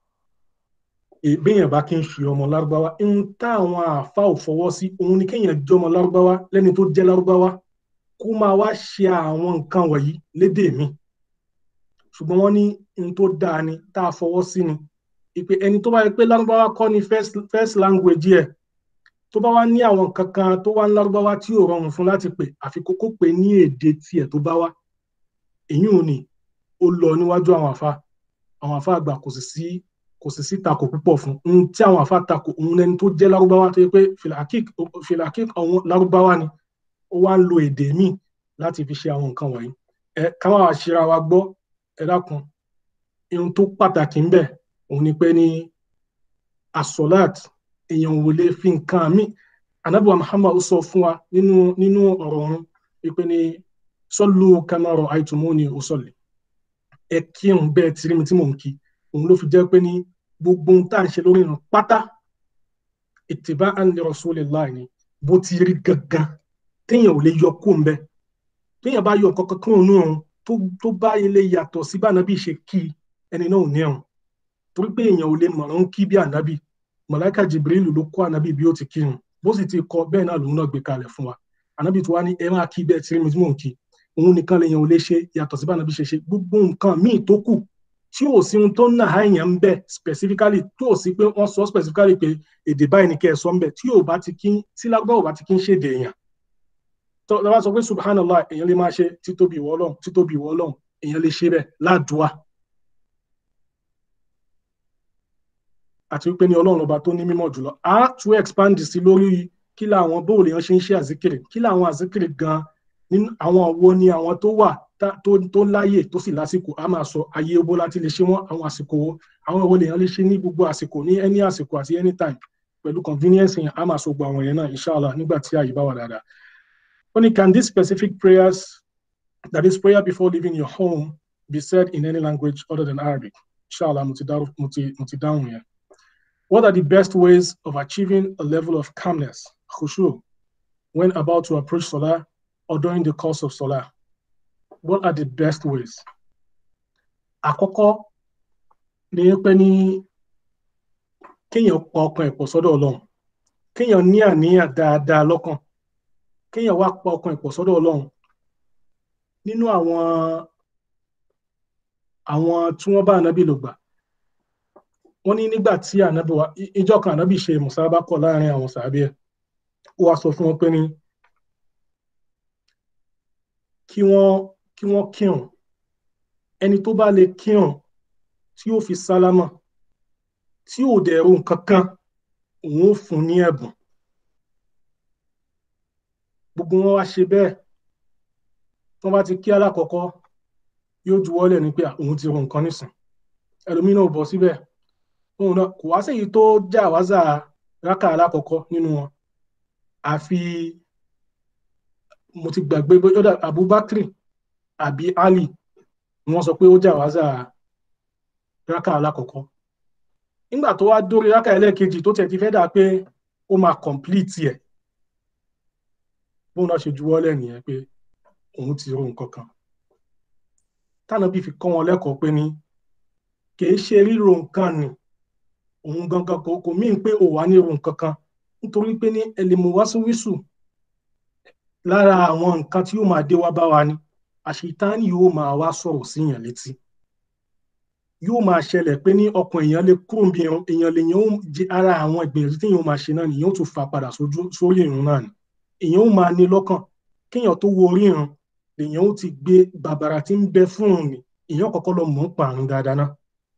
èbéèyàn bá kí n ṣe ọmọ lárúbáwá ń táwọn àáfàá ò fọwọ́ sí òun ni kéèyàn jẹ́ ọmọ lárúbáwá lẹ́ni tó jẹ́ lárúbáwá kó máa wá ṣe àwọn nǹkan wọ̀nyí lédè mi ṣùgbọ́n wọ́n ní n tó dáa ni tá a fọwọ́ sí ni ìpè ẹni tó bá yẹ pé lárúbáwá kọ́ ni first, first language ẹ̀ tó bá wá ní àwọn kankan tó wá ń lárúbáwá tí ò rọrùn fún láti pè àfi kókó pè ní èdè tiẹ̀ tó bá wá èyí ò ní ó lọ níwájú àwọn àfa àwọn àfa àgbà kò sì sí kò sì sí takò púpọ̀ fún un tí àwọn àfa takò òun lẹni tó jẹ́ lárúbáwá tó yẹ pé filakik àwọn lárúbáwá ni ó wá ń lo èdè míì láti fi ṣe àwọn nǹkan wọ̀nyí ẹ káwọn àṣírà wa gbọ́ ẹ dákun ohun tó pàtàkì ń bẹ òun ni pé ní asọ́láàt èèyàn ò lè fi nǹkan míì anábìwá muhammad sọ fún wa nínú nínú ọ̀rọ̀ ọ̀run wípé ní sọ́lù kamaro àìtùmọ́ni òsọ̀lẹ̀ ẹ kírun bẹ́ẹ̀ tí mi tí mò ń kí òun ló fi jẹ́ pé ní gbogbo ohun tá à ń ṣe lórí ìrun pátá ìtìbá àǹlẹ̀ rasulillah ni bó ti rí gangan téèyàn ò lè yọ kó ń bẹ téèyàn bá yọ kankan kúrò nínú òun tó bá ilé yàtọ̀ sí bá ànábì ṣe kí ẹni náà ò ní ẹ̀rùn torí pé èèyàn ò lè mọ̀ràn kí bí ànábì mọ̀láìkà jibrilu ló kọ́ ànábì bí ó ti kírun bó sì ti kọ bẹ́ẹ̀ náà lòun náà gbé kalẹ̀ fún wa ànábì tó wá ní ẹ máa kí bẹ́ẹ̀ tí mi tí mò ń kí òun nìkan lèèyàn ò lè ṣe yàtọ̀ sí bá ànábì ṣe ṣe gbogbo nǹkan míì tó kù tí ò sí ohun tó ń nà á èèyàn ń bẹ specifically tí ò sí pé wọ́n sọ specifically pé èdè báyìí ni kẹ́ ẹ sọ ń bẹ tí ò bá ti kí tí lágbá ò bá ti kí ń ṣèdè èèyàn tó lọ́wọ́ sọ pé subhanallah èèyàn lè máa ṣe títóbi ìwọ ọlọ́run títóbi ìwọ ọlọ́run èèyàn lè ṣe bẹ́ẹ̀ ládùúà àti wípé ní ọlọ́run ọba tó ní mímọ́ jùlọ a tún expand sí lórí kí làwọn bóòlù yẹn ṣe ń ṣe àzíkiri kí làwọn àzíkiri gan nínú àwọn wo ni àwọn tó wà tó tó láyè tó sì lásìkò a máa sọ ayé owó láti lè ṣe wọn àwọn àsìkò wo àwọn wo lèèyàn lè ṣe ní gbogbo àsìkò ní any àsìkò àti anytime pẹ̀lú convenience yẹn a máa sọ gbogbo àwọn yẹn náà inshallah nígbà tí àyè bá wà dáadáa. ó ní can these specific prayers that is prayer before leaving your home be said in any language other than Arabic inshallah mo ti dáhùn yẹn. What are the best ways of achieving a level of calmness, khushu, when about to approach Salah or during the course of Salah? What are the best ways? Àkọ́kọ́ ni pé ní kéèyàn pa ọkàn ẹ̀pọ̀ sọ́dọ̀ Ọlọ́run, kéèyàn ní àníyàn dáadáa lọ́kàn, kéèyàn wá pa ọkàn ẹ̀pọ̀ sọ́dọ̀ Ọlọ́run. Nínú àwọn àwọn tí wọ́n bá ànábì lò gbà, wọ́n ní nígbà tí ànábì wa ìjọ kan ànábì ṣe mùsàbákọ̀ láàrin àwọn sàábì ẹ̀ ó wá sọ fún wọn pé ní kí wọ́n kí wọ́n kírun ẹni tó bá lè kírun tí ó fi sálámà tí ò dẹ̀ ro nǹkan kan òun ó fún ní ẹ̀bùn gbogbo wọn wá ṣe bẹ́ẹ̀ tí wọ́n bá ti kí alákọ̀ọ́kọ́ yóò juwọ́lẹ̀ ní pé òun ti ro nǹkan nísìn ẹlòmínà ò bọ̀ síbẹ̀ òun náà kò wá séyìí tó já wázà rákà alákọ̀ọ́kọ́ nínú wọn àfi mo ti gbàgbé bóyá Abubakar àbí Ali ni wọ́n sọ pé ó já wázà rákà alákọ̀ọ́kọ́ nígbà tó wá dórí rákà ẹlẹ́ẹ̀kejì tó tẹ̀ ti fẹ́ dà pé ó máa complete ẹ̀ bóun náà ṣe juwọ́lẹ̀ nìyẹn pé òun ti ro nǹkan kan tánàbí fi kọ́ wọn lẹ́kọ̀ọ́ pé ní kìí ṣe ríro nǹkan nì òun gangan kò kò míì pé ò wá ní ro nǹkan kan nítorí pé ní ẹlẹ́mọ̀wásíwísù lára àwọn nǹkan tí yóò máa dé wá bá wa ni àṣetánì yóò máa wá sọ̀rọ̀ síyàn létí yóò máa ṣẹlẹ̀ pé ní ọkàn èèyàn lè kúrò bí èèyàn lè yàn jẹ ara àwọn ìgbìyànjú tí èèyàn máa ṣe náà nìyẹn ó tún fa padà sórí ìrun náà ni èèyàn ó máa ní lọ́kàn kéèyàn tó wo orí ìrun lèèyàn ó ti gbé bàbàrà tí ń bẹ fún òun ni èèyàn kọ́kọ́ lọ mọ̀ ń pa àrùn dáadáa náà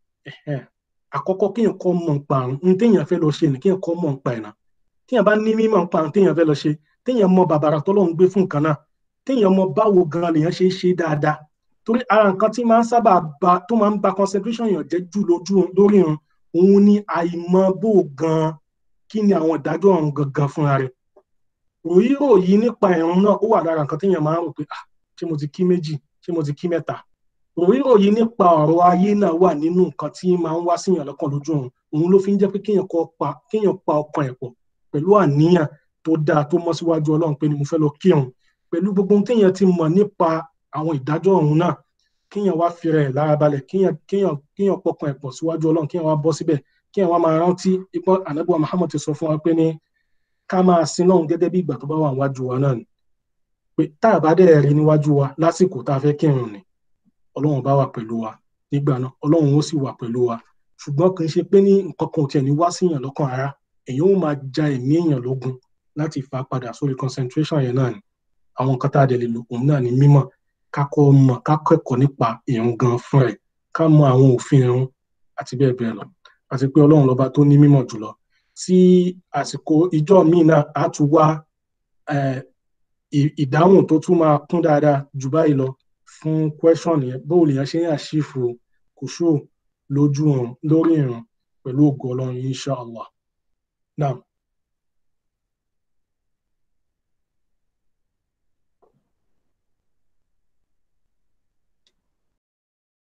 àkọ́kọ́ kéèyàn kọ́ mọ̀ ń pa àrùn ní téèyàn fẹ́ lọ ṣe ni kéèyàn kọ́ mọ̀ ń pa ẹ̀nà téèyàn bá ní mímọ̀ ń pa àrùn téèyàn fẹ́ lọ ṣe téèyàn mọ̀ bàbàrà tọ́lọ́ ń gbé fún nǹkan náà téèyàn mọ̀ báwo gan lèèyàn ṣe é ṣe dáadáa torí ara nǹkan tí máa ń sábà ba tó máa ń ba concentration yàn jẹ́ jù lójú lórí irun òun ni àìmọ̀ bó gan kí ni àwọn ìdájọ́ ọ̀run gangan fúnra rẹ̀ ròyìnrò yìí nípa ìrun náà ó wà lára nǹkan téèyàn máa ń rò pé ah ṣé mo ti kí méjì ṣé mo ti kí mẹ́ta ròyìnrò yìí nípa ọ̀rọ̀ ayé náà wà nínú nǹkan tí máa ń wá síyàn lọ́kàn lójú òun òun ló fi ń jẹ́ pé kéèyàn kọ́ pa kéèyàn pa ọkàn ẹ̀ pọ̀ pẹ̀lú àníyàn tó dáa tó mọ́ síwájú ọlọ́run pé ni mo fẹ́ lọ kírun pẹ̀lú gbogbo ohun téèyàn ti mọ̀ nípa àwọn ìdájọ́ ọ̀run náà kéèyàn wá fi rẹ̀ lára balẹ̀ kéèyàn kéèyàn kéèyàn pọkàn ẹ̀ pọ̀ síwájú ọlọ́run kéèyàn wá bọ́ síbẹ̀ kéèyàn wá máa rántí ipò ànábì Muhammad ti sọ fún wa pé ní ká máa sin lọ́run gẹ́gẹ́ bí ìgbà tó bá wà níwájú wa náà ni pé tá a bá dẹ̀ rí níwájú wa lásìkò tá a fẹ́ kírun ni ọlọ́run bá wà pẹ̀lú wa nígbà náà ọlọ́run ó sì wà pẹ̀lú wa ṣùgbọ́n kì í ṣe pé ní nǹkan kan tiẹ̀ ní wá síyàn lọ́kàn ara èèyàn ó máa ja ẹ̀mí èèyàn lógun láti fà padà sórí concentration yẹn náà ni àwọn nǹkan tá a dẹ̀ lè lò òun náà ni mímọ̀ ká kọ́ mọ̀ ká kẹ́kọ̀ọ́ nípa ìrun gan fún rẹ̀ ká mọ̀ àwọn òfin ìrun àti bẹ́ẹ̀ bẹ́ẹ̀ lọ àti pé ọlọ́run lọ́ba tó ní mímọ̀ jùlọ tí àsìkò ìjọ míì náà á tún wá ìdáhùn tó tún máa kún dáadáa jù báyìí lọ fún question yẹn bóò lèèyàn ṣe ń àṣìfò kùsù lójú ìrun lórí ìrun pẹ̀lú ògo ọlọ́run insha allah now